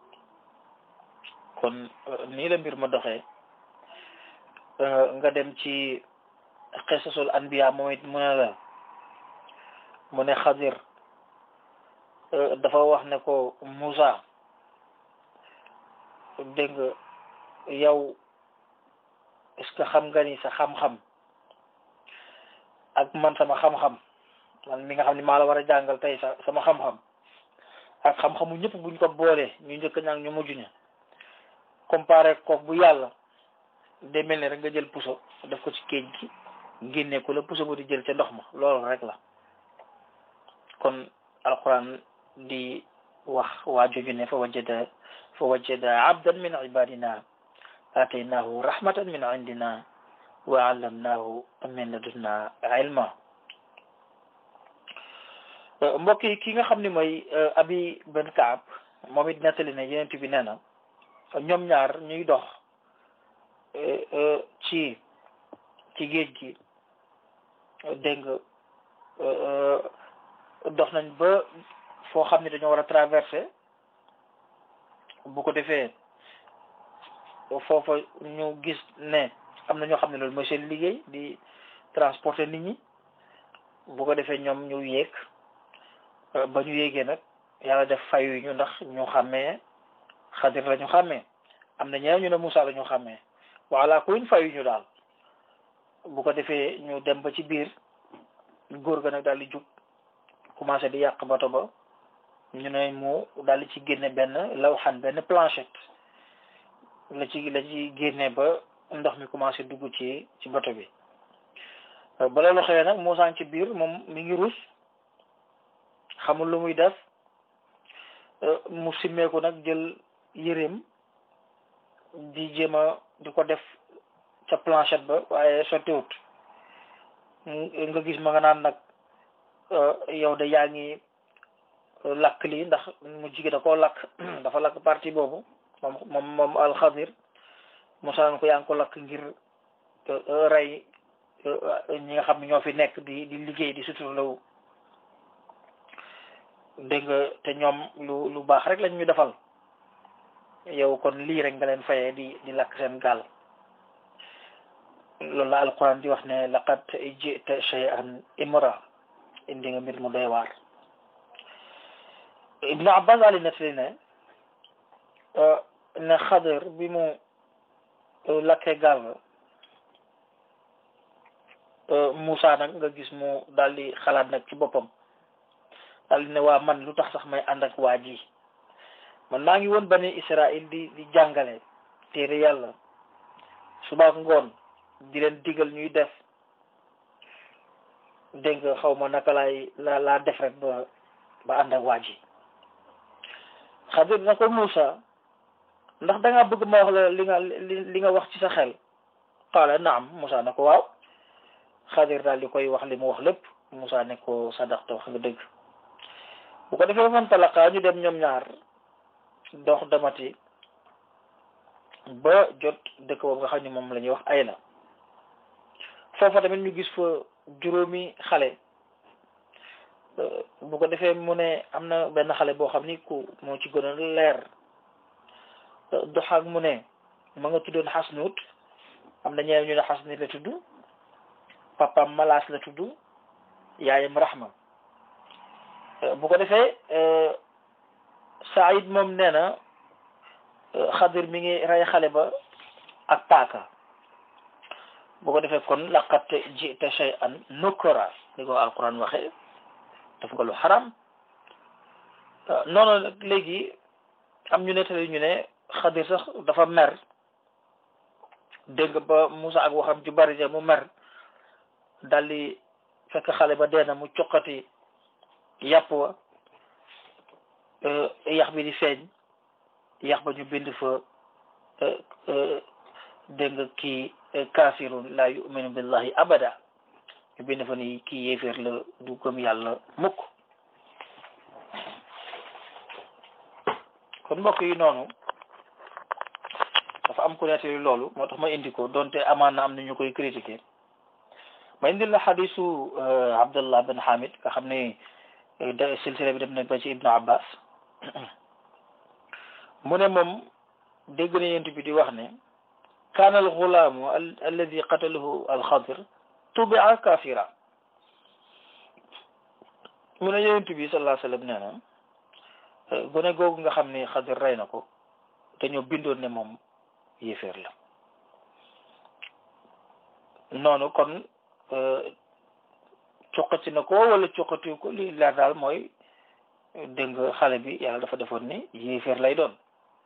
kon nii la mbir ma doxee nga dem ci xisasul anbiya moom it mu ne la mu ne xadir dafa wax ne ko Moussa dégg nga yow est-ce que xam nga ni sa xam-xam ak man sama xam-xam man mi nga xam ni maa la war a jàngal tey sa sama xam-xam ak xam-xamu ñëpp buñ ko boolee ñu njëkk ñaag ñu mujj ña comparé kook bu yàlla day mel ni rek nga jël puso def ko ci géej gi génne ko la puso ba di jël ca ndox ma loolu rek la kon alquran di wax waa joju ne fa wajada fa wajada abdan min ibadina ataynahu rahmatan min indina wa allamnahu min ladunna ilma mbokk yi ki nga xam ne mooy abi ben kaab moom it nettali ne yenent bi nee na ñoom ñaar ñuy dox ci ci géej gi dégg nga dox nañ ba foo xam ne dañoo war a traversé bu ko defee foofa ñu gis ne am na ñoo xam ne loolu mooy seen liggéey di transporter nit ñi bu ko defee ñoom ñu yéeg ba ñu yéegee nag yàlla def fayu ñu ndax ñu xàmmee xadir la ñu xàmmee am na ñeneen ñu ne Moussa la ñu xàmmee wala kuñ fayu ñu daal bu ko defee ñu dem ba ci biir góor ga nag daal di jug commencé di yàq bato ba ñu ne mu daal di ci génne benn lawxan benn planchette la ci la ci génne ba ndox mi commencé dugg ci ci bato bi ba loolu xëyee nag Moussa ci biir moom mi ngi rus xamul lu muy def mu simmeeku nag jël yëreem di jéem a di ko def ca planchette ba waaye sottiwut nga gis ma nga naan nag yow de yaa ngi lakk lii ndax mu jigéen da koo lakk dafa lakk partie boobu moom moom moom alxadir Moussa naan ko yaa ngi ko lakk ngir rey ñi nga xam ne ñoo fi nekk di di liggéey di suturlawu dégg nga te ñoom lu lu baax rek lañ ñu defal yow kon lii rek nga leen fayee di di lakk seen gaal loolu la alquran di wax ne laqad jita shay'an imra indi nga mbir mu doy waar ibnu abbas ali nettali ne ne xadir bi mu lakkee gaal Moussa nag nga gis mu daal di xalaat nag ci boppam daal di ne waa man lu tax sax may ànd ak waa ji man maa ngi woon bani Israël di di jàngale téere yàlla suba ak ngoon di leen digal ñuy def dégg nga xaw ma naka laay la laa def rek ba ba ànd ak waa ji Xadir na ko Moussa ndax da ngaa bëgg ma wax la li nga li nga wax ci sa xel qaala naam Moussa na ko waaw Xadir daal di koy wax li mu wax lépp Moussa ne ko sadaxta wax nga dëgg bu ko defee fan talaka ñu dem ñoom ñaar dox damati ba jot dëkk boobu nga xam ne moom la ñuy wax ay la foofa tamit ñu gis fa juróomi xale bu ko defee mu ne am na benn xale boo xam ni ku moo ci gën a leer doxaak mu ne ma nga tuddoon xasnut am na ñeneen ñu ne xasnut la tudd papaam malaas la tudd yaayam raxma bu ko defee Saïd moom nee na xadir mi ngi rey xale ba ak paaka bu ko defee kon laqad jita shay'an nukra li ko alquran waxe daf nga lu xaram noonu nag léegi am ñu nettali ñu ne xadir sax dafa mer dégg ba Moussa ak waxam ju bari ja mu mer daldi fekk xale ba dee na mu coqati yàpp wa yax bi di feeñ yax ba ñu bind fa dégg nga kii kaafirun la yuminu billahi abada ñu bind fa ni kii yéeféer la du gëm yàlla mukk kon mbokk yi noonu dafa am ku nettali loolu moo tax ma indi ko donte amaan na am na ñu koy critiquer ma indil la xadisu Abdullah bin Hamid nga xam ne da silsila bi dem na ba ci Ibnu Abbas mu ne moom dégg na yent bi di wax ne kaana al xulaamu alladi qatalahu al xadir tubia kafira mu ne yent bi sallallahu alayhi wa sallam nee na gone googu nga xam ne xadir rey na ko dañoo bindoon ne moom yéeféer la noonu kon cuqati na ko wala cuqati ko li leer daal mooy dégg nga xale bi yàlla dafa defoon ne yéeféer lay doon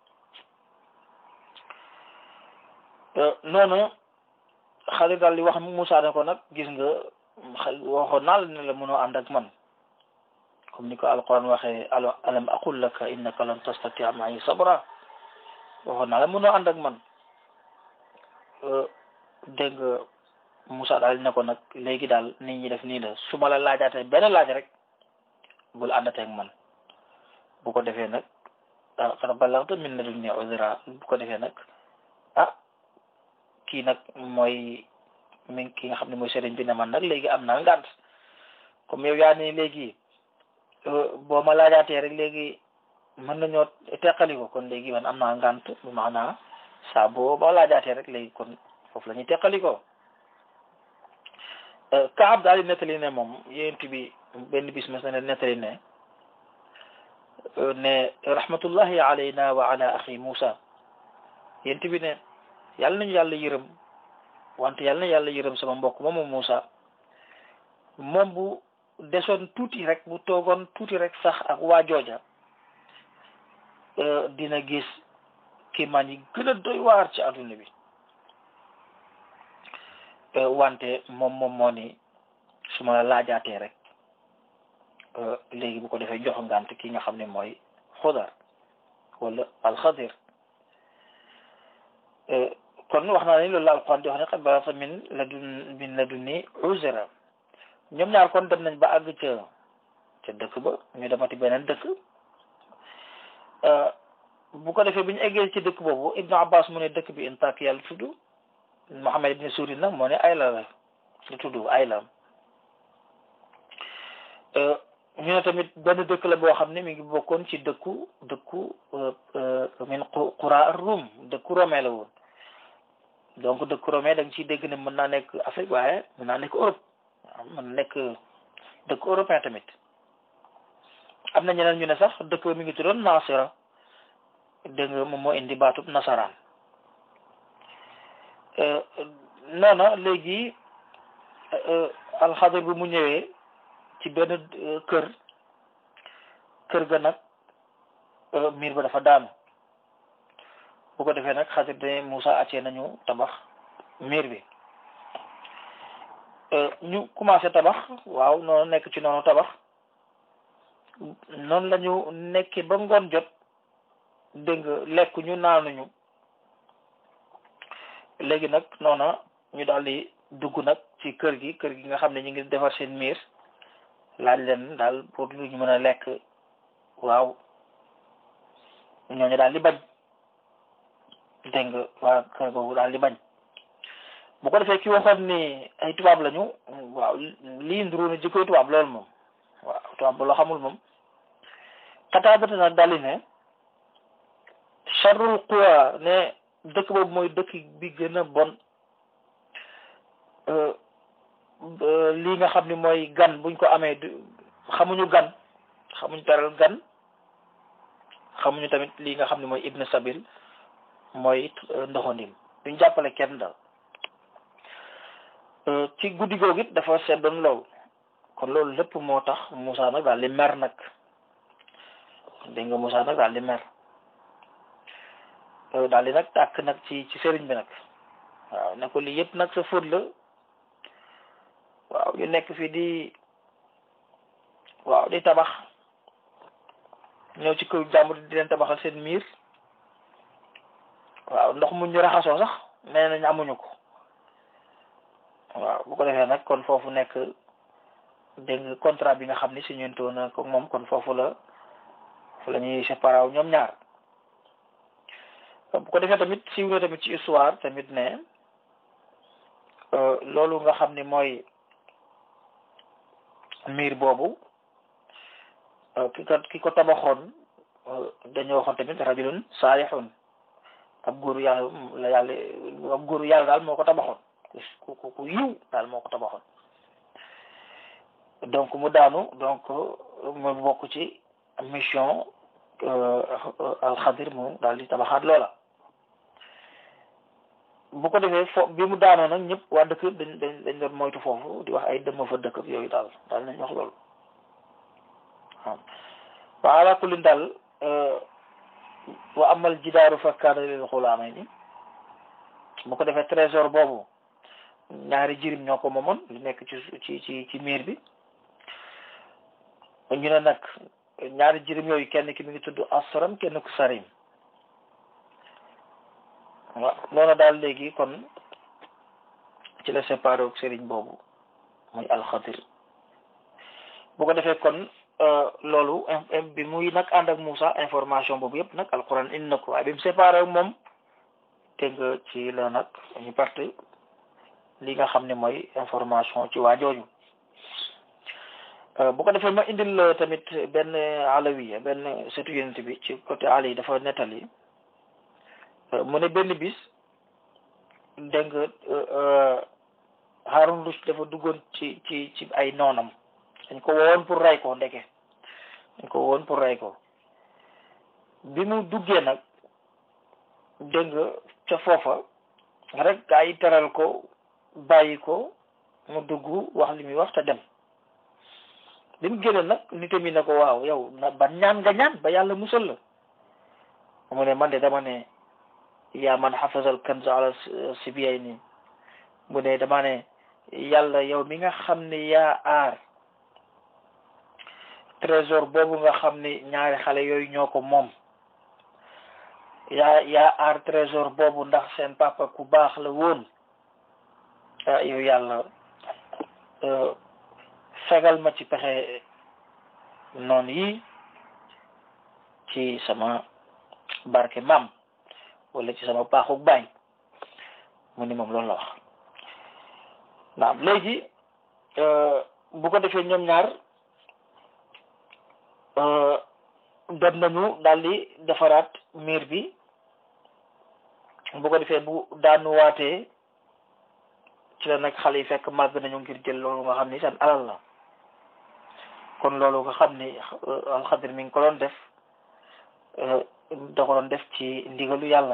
noonu xale daal di wax Moussa ne ko nag gis nga waxoon naa la ne la mënoo ànd ak man comme ni ko alquran waxee alo alam aqul laka innaka lan tastatia ma'i sabra waxoon naa la mënoo ànd ak man dégg nga Moussa daal ne ko nag léegi daal nit ñi def nii la su ma la laajaatee benn laaj rek bul àndatee ak man bu ko defee nag ah xanaa balaxta min ladunni uzra bu ko defee nag ah kii nag mooy mi ki nga xam ne mooy sëriñ bi ne man nag léegi am naa ngànt comme yow yaa ne léegi boo ma laajaatee rek léegi mën nañoo teqali ko kon léegi man am naa ngànt bu maanaa saa boo ma laajaatee rek léegi kon foofu la ñuy teqali ko Kaab daal di nettali ne moom yéent bi benn bis mas na ne nettali ne ne rahmatullahi alayna wa ala axi Moussa yéent bi ne yàlla nañu yàlla yërëm wante yàlla na yàlla yërëm sama mbokk moomu Moussa moom bu desoon tuuti rek bu toogoon tuuti rek sax ak waa jooja dina gis kiimaan yi gën a doy waar ci adduna bi wante moom moom moo ni su ma la laajaatee rek léegi bu ko defee jox ngant ki nga xam ne mooy xudar wala alxadir kon wax naa ne loolu la alquran di wax ne qad balagta min ladun min ladunni uzra ñoom ñaar kon dem nañ ba àgg ca ca dëkk ba ñu demati beneen dëkk bu ko defee bi ñu eggee ci dëkk boobu Ibnu Abbas mu ne dëkk bi Intaak yàlla tudd Muhammad ibn Surin nag moo ne Ayla la lu tudd Ayla ñu ne tamit benn dëkk la boo xam ne mi ngi bokkoon ci dëkku dëkku min qura Rum dëkku Rome la woon donc dëkku Rome da nga ciy dégg ne mën naa nekk Afrique waaye mën naa nekk Europe mën na nekk dëkk européen tamit am na ñeneen ñu ne sax dëkk mi ngi tuddoon Nasira dégg nga moom moo indi baatub nasaraan noona léegi alxadir bi mu ñëwee ci benn kër kër ga nag miir ba dafa daanu bu ko defee nag xadir de Moussa acee nañu tabax miir bi ñu commencé tabax waaw noonu nekk ci noonu tabax noonu la ñu nekkee ba ngoon jot dégg nga lekk ñu naanuñu léegi nag noona ñu daal di dugg nag ci kër gi kër gi nga xam ne ñu ngi defar seen miir laaj leen daal pour lu ñu mën a lekk waaw ñooñu daal di bañ dégg nga waa kër googu daal di bañ bu ko defee ki waxoon ni ay tubaab lañu waaw lii nduru na jikkoy tubaab loolu moom waaw tubaab ba loo xamul moom xataabata nag daal di ne charrul quwa ne dëkk boobu mooy dëkk bi gën a bon lii nga xam ni mooy gan buñ ko amee xamuñu gan xamuñ teral gan xamuñu tamit li nga xam ne mooy ibn sabil mooy ndoxandim duñ jàppale kenn daal ci guddi googu it dafa seddoon lool kon loolu lépp moo tax Moussa nag daal di mer nag dégg nga Moussa nag daal di mer daal di nag tàkk nag ci ci sëriñ bi nag waaw ne ko lii yëpp nag sa fóot la waaw ñu nekk fii di waaw di tabax ñëw ci kaw jàmbur di leen tabaxal seen miir waaw ndox mu ñu raxasoo sax nee nañ amuñu ko waaw bu ko defee nag kon foofu nekk dégg nga contrat bi nga xam ni signé woon na ko moom kon foofu la fu la ñuy séparé ñoom ñaar bu ko defee tamit siiw na tamit ci histoire tamit ne loolu nga xam ni mooy miir boobu ki ko ki ko tabaxoon dañoo waxoon tamit rajulun saalihun ab góoru yàlla la yàlla ab góoru yàlla daal moo ko tabaxoon ku ku ku yiw daal moo ko tabaxoon donc mu daanu donc mu bokk ci mission alxadir mu daal di tabaxaat loola bu ko defee fo bi mu daanoo nag ñëpp waa dëkk dañ dañ dañ doon moytu foofu di wax ay dëmm fa dëkk yooyu daal daal nañ wax loolu waaw wa ala kullin daal wa amal jidaaru fa kaana lil xulaamay ni bu ko defee trésor boobu ñaari jirim ñoo ko moomoon lu nekk ci ci ci ci miir bi ñu ne nag ñaari jirim yooyu kenn ki mi ngi tudd asram kenn ku sarim waaw noonu daal léegi kon ci la séparé ak sëriñ boobu muy alxadir bu ko defee kon loolu bi muy nag ànd ak Moussa information boobu yëpp nag alquran indi na ko waaye bi mu séparé ak moom te nga ci la nag ñu parte li nga xam ne mooy information ci waa jooju bu ko defee ma indil tamit benn alawiya benn setu yonent bi ci côté ali yi dafa nettali mu ne benn bis dégg nga Harun Rushd dafa duggoon ci ci ci ay noonam dañ ko wowoon pour rey ko ndeke dañ ko wowoon pour rey ko bi mu duggee nag dégg nga ca foofa rek gaa yi teral ko bàyyi ko mu dugg wax li muy wax te dem bi mu génne nag nit mi ne ko waaw yow na ba ñaan nga ñaan ba yàlla musal la mu ne man de dama ne yaa man xafasal kanz ala sibiyay nii mu ne dama ne yàlla yow mi nga xam ne yaa aar trésor boobu nga xam ne ñaari xale yooyu ñoo ko moom yaa yaa aar trésor boobu ndax seen papa ku baax la woon ah yow yàlla fegal ma ci pexe noon yi ci sama barke maam wala ci sama baaxuk baay mu ni moom loolu la wax naam léegi bu ko defee ñoom ñaar dem nañu daal di defaraat miir bi bu ko defee bu daanuwaatee ci la nag xale yi fekk màgg nañu ngir jël loolu nga xam ni seen alal la kon loolu nga xam ni alxadir mi ngi ko doon def da ko doon def ci ndigalu yàlla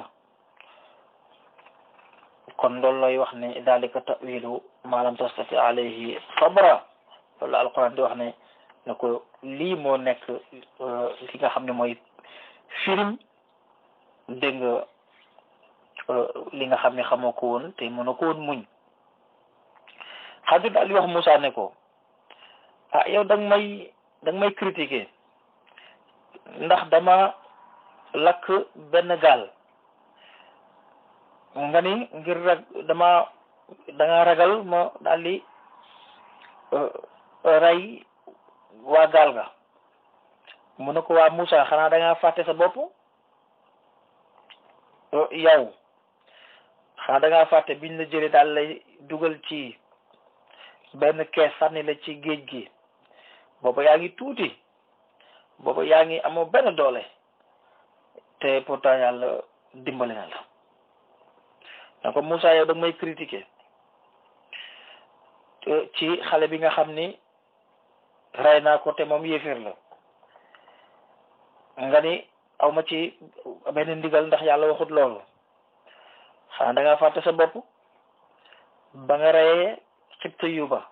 kon loolu lay wax ne dalika tawilu ma lam tastati alayhi sabra loolu la alquran di wax ne ne ko lii moo nekk li nga xam ne mooy firim dégg nga li nga xam ne xamoo ko woon te mënoo ko woon muñ xadir daal di wax Moussa ne ko ah yow danga may danga may critiquer ndax dama lakk benn gaal nga ni ngir rag dama danga ragal ma daal di rey waa gaal ga mu ne ko waa Moussa xanaa dangaa fàtte sa bopp yow xanaa dangaa fàtte biñ la jëlee daal lay dugal ci benn kees sànni la ci géej gi booba yaa ngi tuuti booba yaa ngi amoo benn doole te pourtant yàlla dimbali na la donc Moussa yow da may critiquer ci xale bi nga xam ni rey naa ko te moom yéeféer la nga ni aw ma ci benn ndigal ndax yàlla waxut loolu xanaa da nga fàtte sa bopp ba nga reyee xibta yu ba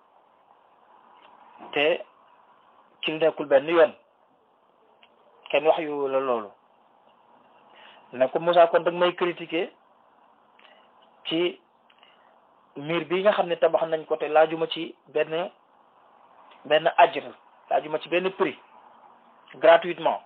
te ci lu nekkul benn yoon kenn wax yu la loolu ne ko Moussa kon dag may critiquer ci miir bi nga xam ne tabax nañ ko te laajuma ci benn benn ajr laajuma ci benn prix gratuitement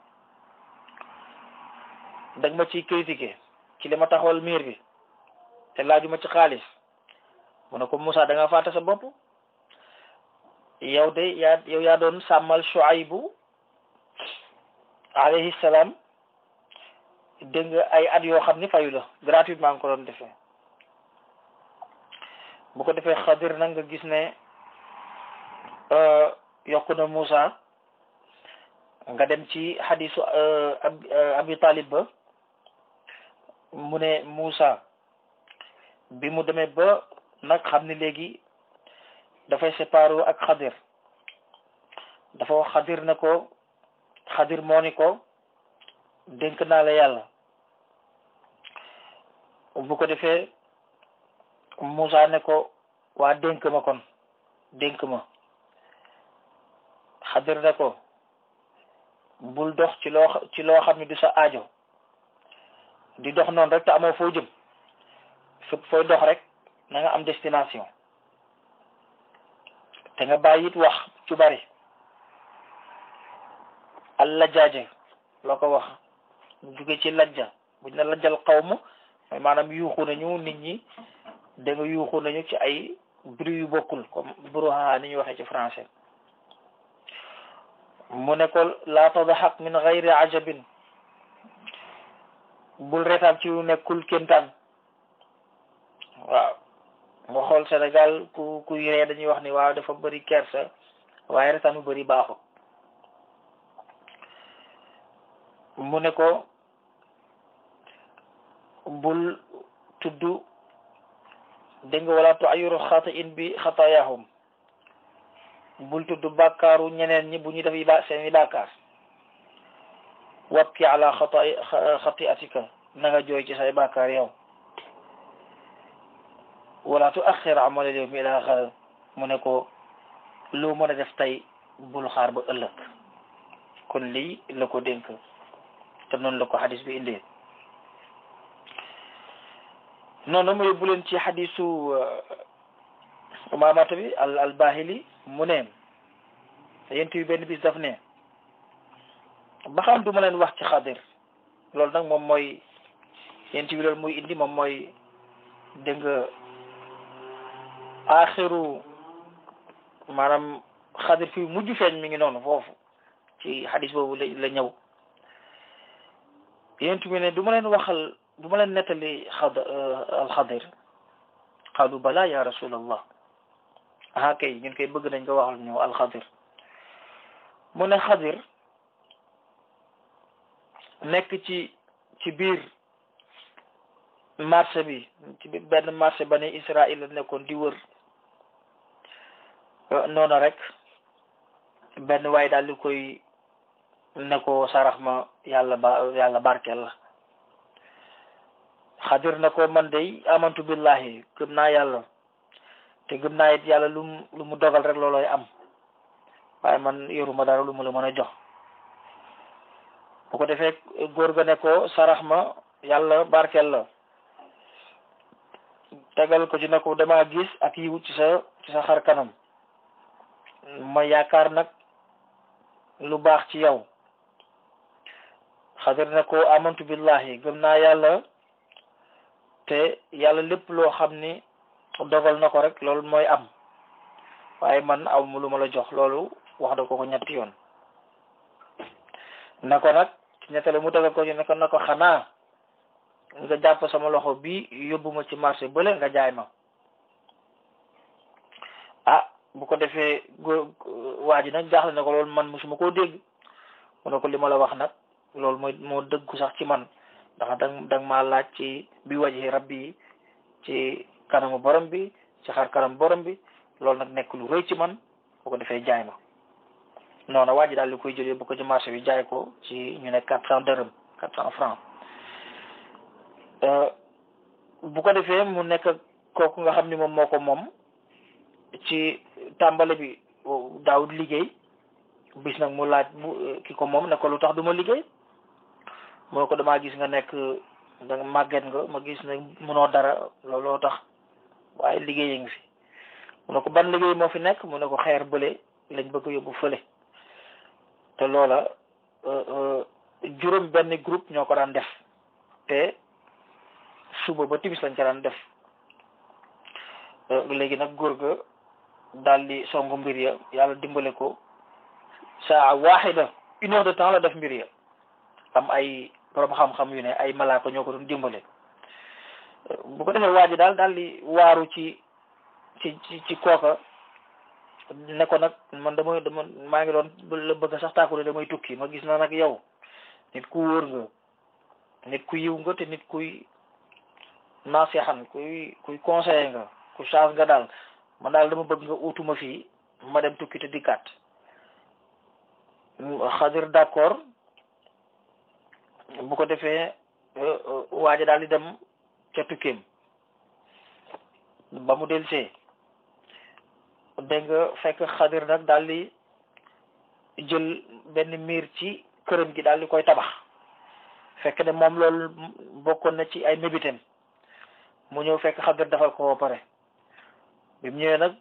dag ma ciy critiquer ci li ma taxawal miir bi te laajuma ci xaalis mu ne ko Moussa da nga fàtte sa bopp yow de yaa yow yaa doon sàmmal Shuaybu alayhi salaam dégg nga ay at yoo xam ni fayu la gratuitement nga ko doon defee bu ko defee xadir nag nga gis ne yokku na Moussa nga dem ci xadisu abi talib ba mu ne Moussa bi mu demee ba nag xam ni léegi dafay séparé ak xadir dafa wax xadir na ko xadir moo ni ko dénk naa la yàlla bu ko defee Moussa ne ko waa dénk ma kon dénk ma xadir ne ko bul dox ci loo ci loo xam ne du sa aajo di dox noonu rek te amoo foo jëm fépp fooy dox rek na nga am destination te nga bàyyi it wax ci bari al lajjaaje loo ko wax jóge ci lajja buñ ne lajjal xawma mooy maanaam yuuxu nañu nit ñi da nga yuuxu nañu ci ay bruit yu bokkul comme brouhaha ni ñu waxee ci français mu ne ko laa tadxak min gayri ajabin bul retaan ci lu nekkul kéntaan waaw nga xool Sénégal ku ku ree dañuy wax ni waaw dafa bëri kersa waaye retaan bu bëri baaxut mu ne ko bul tudd dégg nga wala tu ayuru xata in bi xataayahum bul tudd bàkkaaru ñeneen ñi bu ñuy def yi ba seen i bàkkaar wabki ala xata xati atika na nga jooy ci say bàkkaar yow wala tu axir amalal yow mi ila xaar mu ne ko loo mën a def tey bul xaar ba ëllëg kon lii la ko dénk te noonu la ko xadis bi indee noonu ma yóbbu leen ci xadisu umaamata bi al al bahili mu ne yent bi benn bis daf ne ba xam du ma leen wax ci xadir loolu nag moom mooy yent bi loolu muy indi moom mooy dégg nga axiru maanaam xadir fi mujj feeñ mi ngi noonu foofu ci xadis boobu la la ñëw yent bi ne du ma leen waxal du ma leen nettali xad alxadir qaalu bala ya rasulallah aha kay ñun koy bëgg nañ ko waxal ñu alxadir mu ne xadir nekk ci ci biir marché bi ci benn marché ba ne Israël la nekkoon di wër noonu rek benn waay daal di koy ne ko sarax ma yàlla ba yàlla barkeel la xadir na ko man day amantu billahi gëm naa yàlla te gëm naa it yàlla lu mu lu mu dogal rek looloy am waaye man yoruma dara lu mu la mën a jox bu ko defee góor ga ne ko sarax ma yàlla barkeel la tegal ko ci ne ko dama gis ak yiw ci sa ci sa xar kanam ma yaakaar nag lu baax ci yow xadir ne ko amantu billahi gëm naa yàlla te yàlla lépp loo xam ni dogal na ko rek loolu mooy am waaye man aw mu lu ma la jox loolu wax da ko ko ñetti yoon na ko nag ci ñettale mu tegal ko ci ne ko na ko xanaa nga jàpp sama loxo bi yóbbu ma ci marché bële nga jaay ma ah bu ko defee góor waa ji nag jaaxle na ko loolu man musuma koo dégg mu ne ko li ma la wax nag loolu mooy moo dëggu sax ci man ndax dang dang maa laaj ci bi waji rabbi yi ci kanamu borom bi ci xar kanam borom bi loolu nag nekk lu rëy ci man bu ko defee jaay ma noonu waa ji daal di koy jëlee bu ko ci marché bi jaay ko ci ñu ne quatre cent dërëm quatre cent francs bu ko defee mu nekk kooku nga xam ni moom moo ko moom ci tàmbale bi daawut liggéey bis nag mu laaj bu ki ko moom ne ko lu tax du ma liggéey moo ko damaa gis nga nekk da nga màgget nga ma gis ne mënoo dara looloo tax waaye liggéey ngi fi mu ne ko ban liggéey moo fi nekk mu ne ko xeer bële lañ bëgg a yóbbu fële te loola juróom benn groupe ñoo ko daan def te suba ba timis lañ ko daan def léegi nag góor ga daal di songu mbir ya yàlla dimbale ko saa waaxida une heure de temps la def mbir ya am ay borom xam-xam yu ne ay malaaka ñoo ko doon dimbale bu ko defee waa ji daal daal di waaru ci ci ci ci kooka ne ko nag man damay dama maa ngi doon la bëgg sax tàkku damay tukki ma gis na nag yow nit ku wóor nga nit ku yiw nga te nit kuy naseexan kuy kuy conseiller nga ku change nga daal man daal dama bëgg nga utuma fii ma dem tukki te dikkaat xadir d'accord bu ko defee waaja daal di dem ca tukkeem ba mu delsee dégg nga fekk xadir nag daal di jël benn miir ci këram gi daal di koy tabax fekk ne moom loolu bokkoon na ci ay mébitem mu ñëw fekk xadir defal ko ba pare bi mu ñëwee nag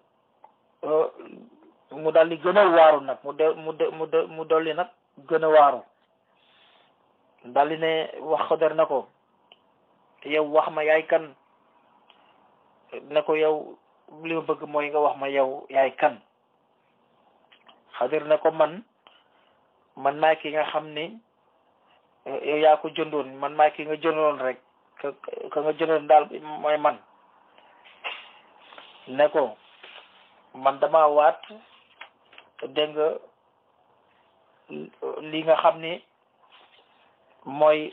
mu daal di gën a waaru nag mu de mu de mu de mu dolli nag gën a waaru daal di ne wax xadir na ko yow wax ma yaay kan ne ko yow li ma bëgg mooy nga wax ma yow yaay kan xadir ne ko man man maay ki nga xam ni yow yaa ko jëndoon man maay ki nga jëndoon rek ka ka nga jëndoon daal mooy man ne ko man dama waat dégg nga li nga xam ni mooy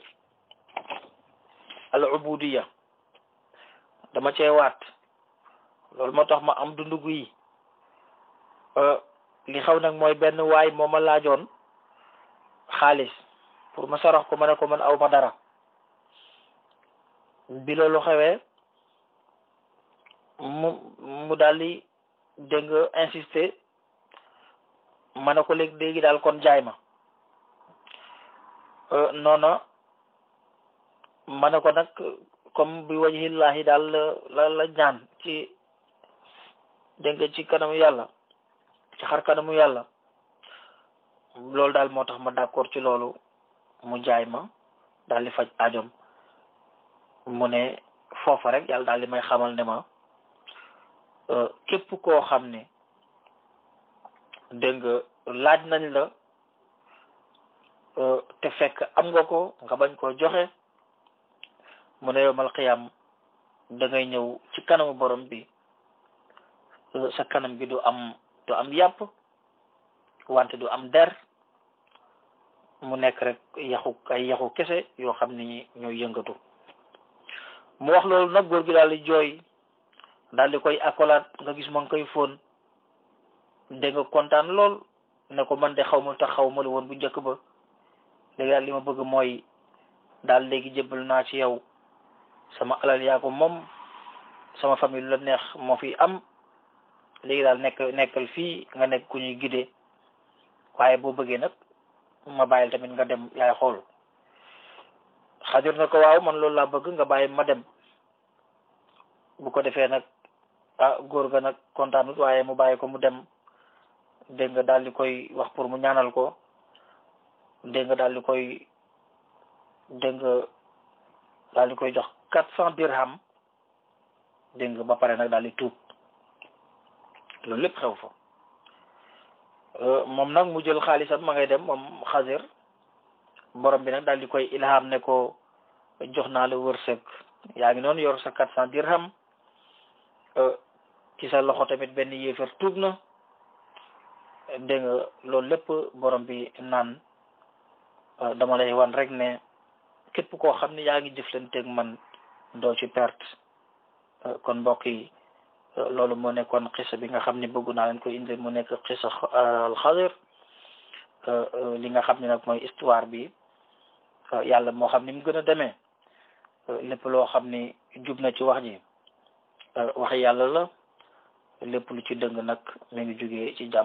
al ubudiya dama cee waat loolu moo tax ma am dundu gu yi li xaw nag mooy benn waay moo ma laajoon xaalis pour ma sarax ko ma ne ko man aw ma dara bi loolu xewee mu mu daal di dégg nga insister ma ne ko léegi léegi daal kon jaay ma noona ma ne ko nag comme bi wajhillahi daal la la ñaan ci dégg nga ci kanamu yàlla ci xar kanamu yàlla loolu daal moo tax ma d'accord ci loolu mu jaay ma daal di faj ajom mu ne foofa rek yàlla daal di may xamal ne ma képp koo xam ne dégg nga laaj nañ la te fekk am nga ko nga bañ koo joxe mu ne yowmal xiyam da ngay ñëw ci kanamu borom bi sa kanam gi du am du am yàpp wante du am der mu nekk rek yaxu ay yaxu kese yoo xam ni ñooy yëngatu mu wax loolu nag góor gi daal di jooy daal di koy akolaat nga gis ma ngi koy fóon dégg nga kontaan lool ne ko man de xaw ma tax xaw ma la woon bu njëkk ba léegi daal li ma bëgg mooy daal léegi jébbal naa ci yow sama alal yaa ko moom sama famille la neex moo fi am léegi daal nekk nekkal fii nga nekk ku ñuy gidee waaye boo bëggee nag ma bàyyil tamit nga dem yaay xool xadir na ko waaw man loolu laa bëgg nga bàyyi ma dem bu ko defee nag ah góor ga nag kontaanut waaye mu bàyyi ko mu dem dégg nga daal di koy wax pour mu ñaanal ko dégg nga daal di koy dégg nga daal di koy jox quatre cent dirham dégg nga ba pare nag daal di tuub loolu lépp xew fa moom nag mu jël xaalisam ma ngay dem moom xasir borom bi nag daal di koy ilham ne ko jox naa la wërsëg yaa ngi noonu yor sa quatre cent dirham ci sa loxo tamit benn yéefar tuub na dégg nga loolu lépp borom bi naan dama lay wan rek ne képp koo xam ne yaa ngi jëflanteeg man doo ci perte kon mbokk yi loolu moo nekkoon xisa bi nga xam ne bëggu naa leen ko indi mu nekk xisa alxadir li nga xam ne nag mooy histoire bi yàlla moo xam ni mu gën a demee lépp loo xam ni jub na ci wax ji wax yàlla la lépp lu ci dëng nag mi ngi jógee ci jàmm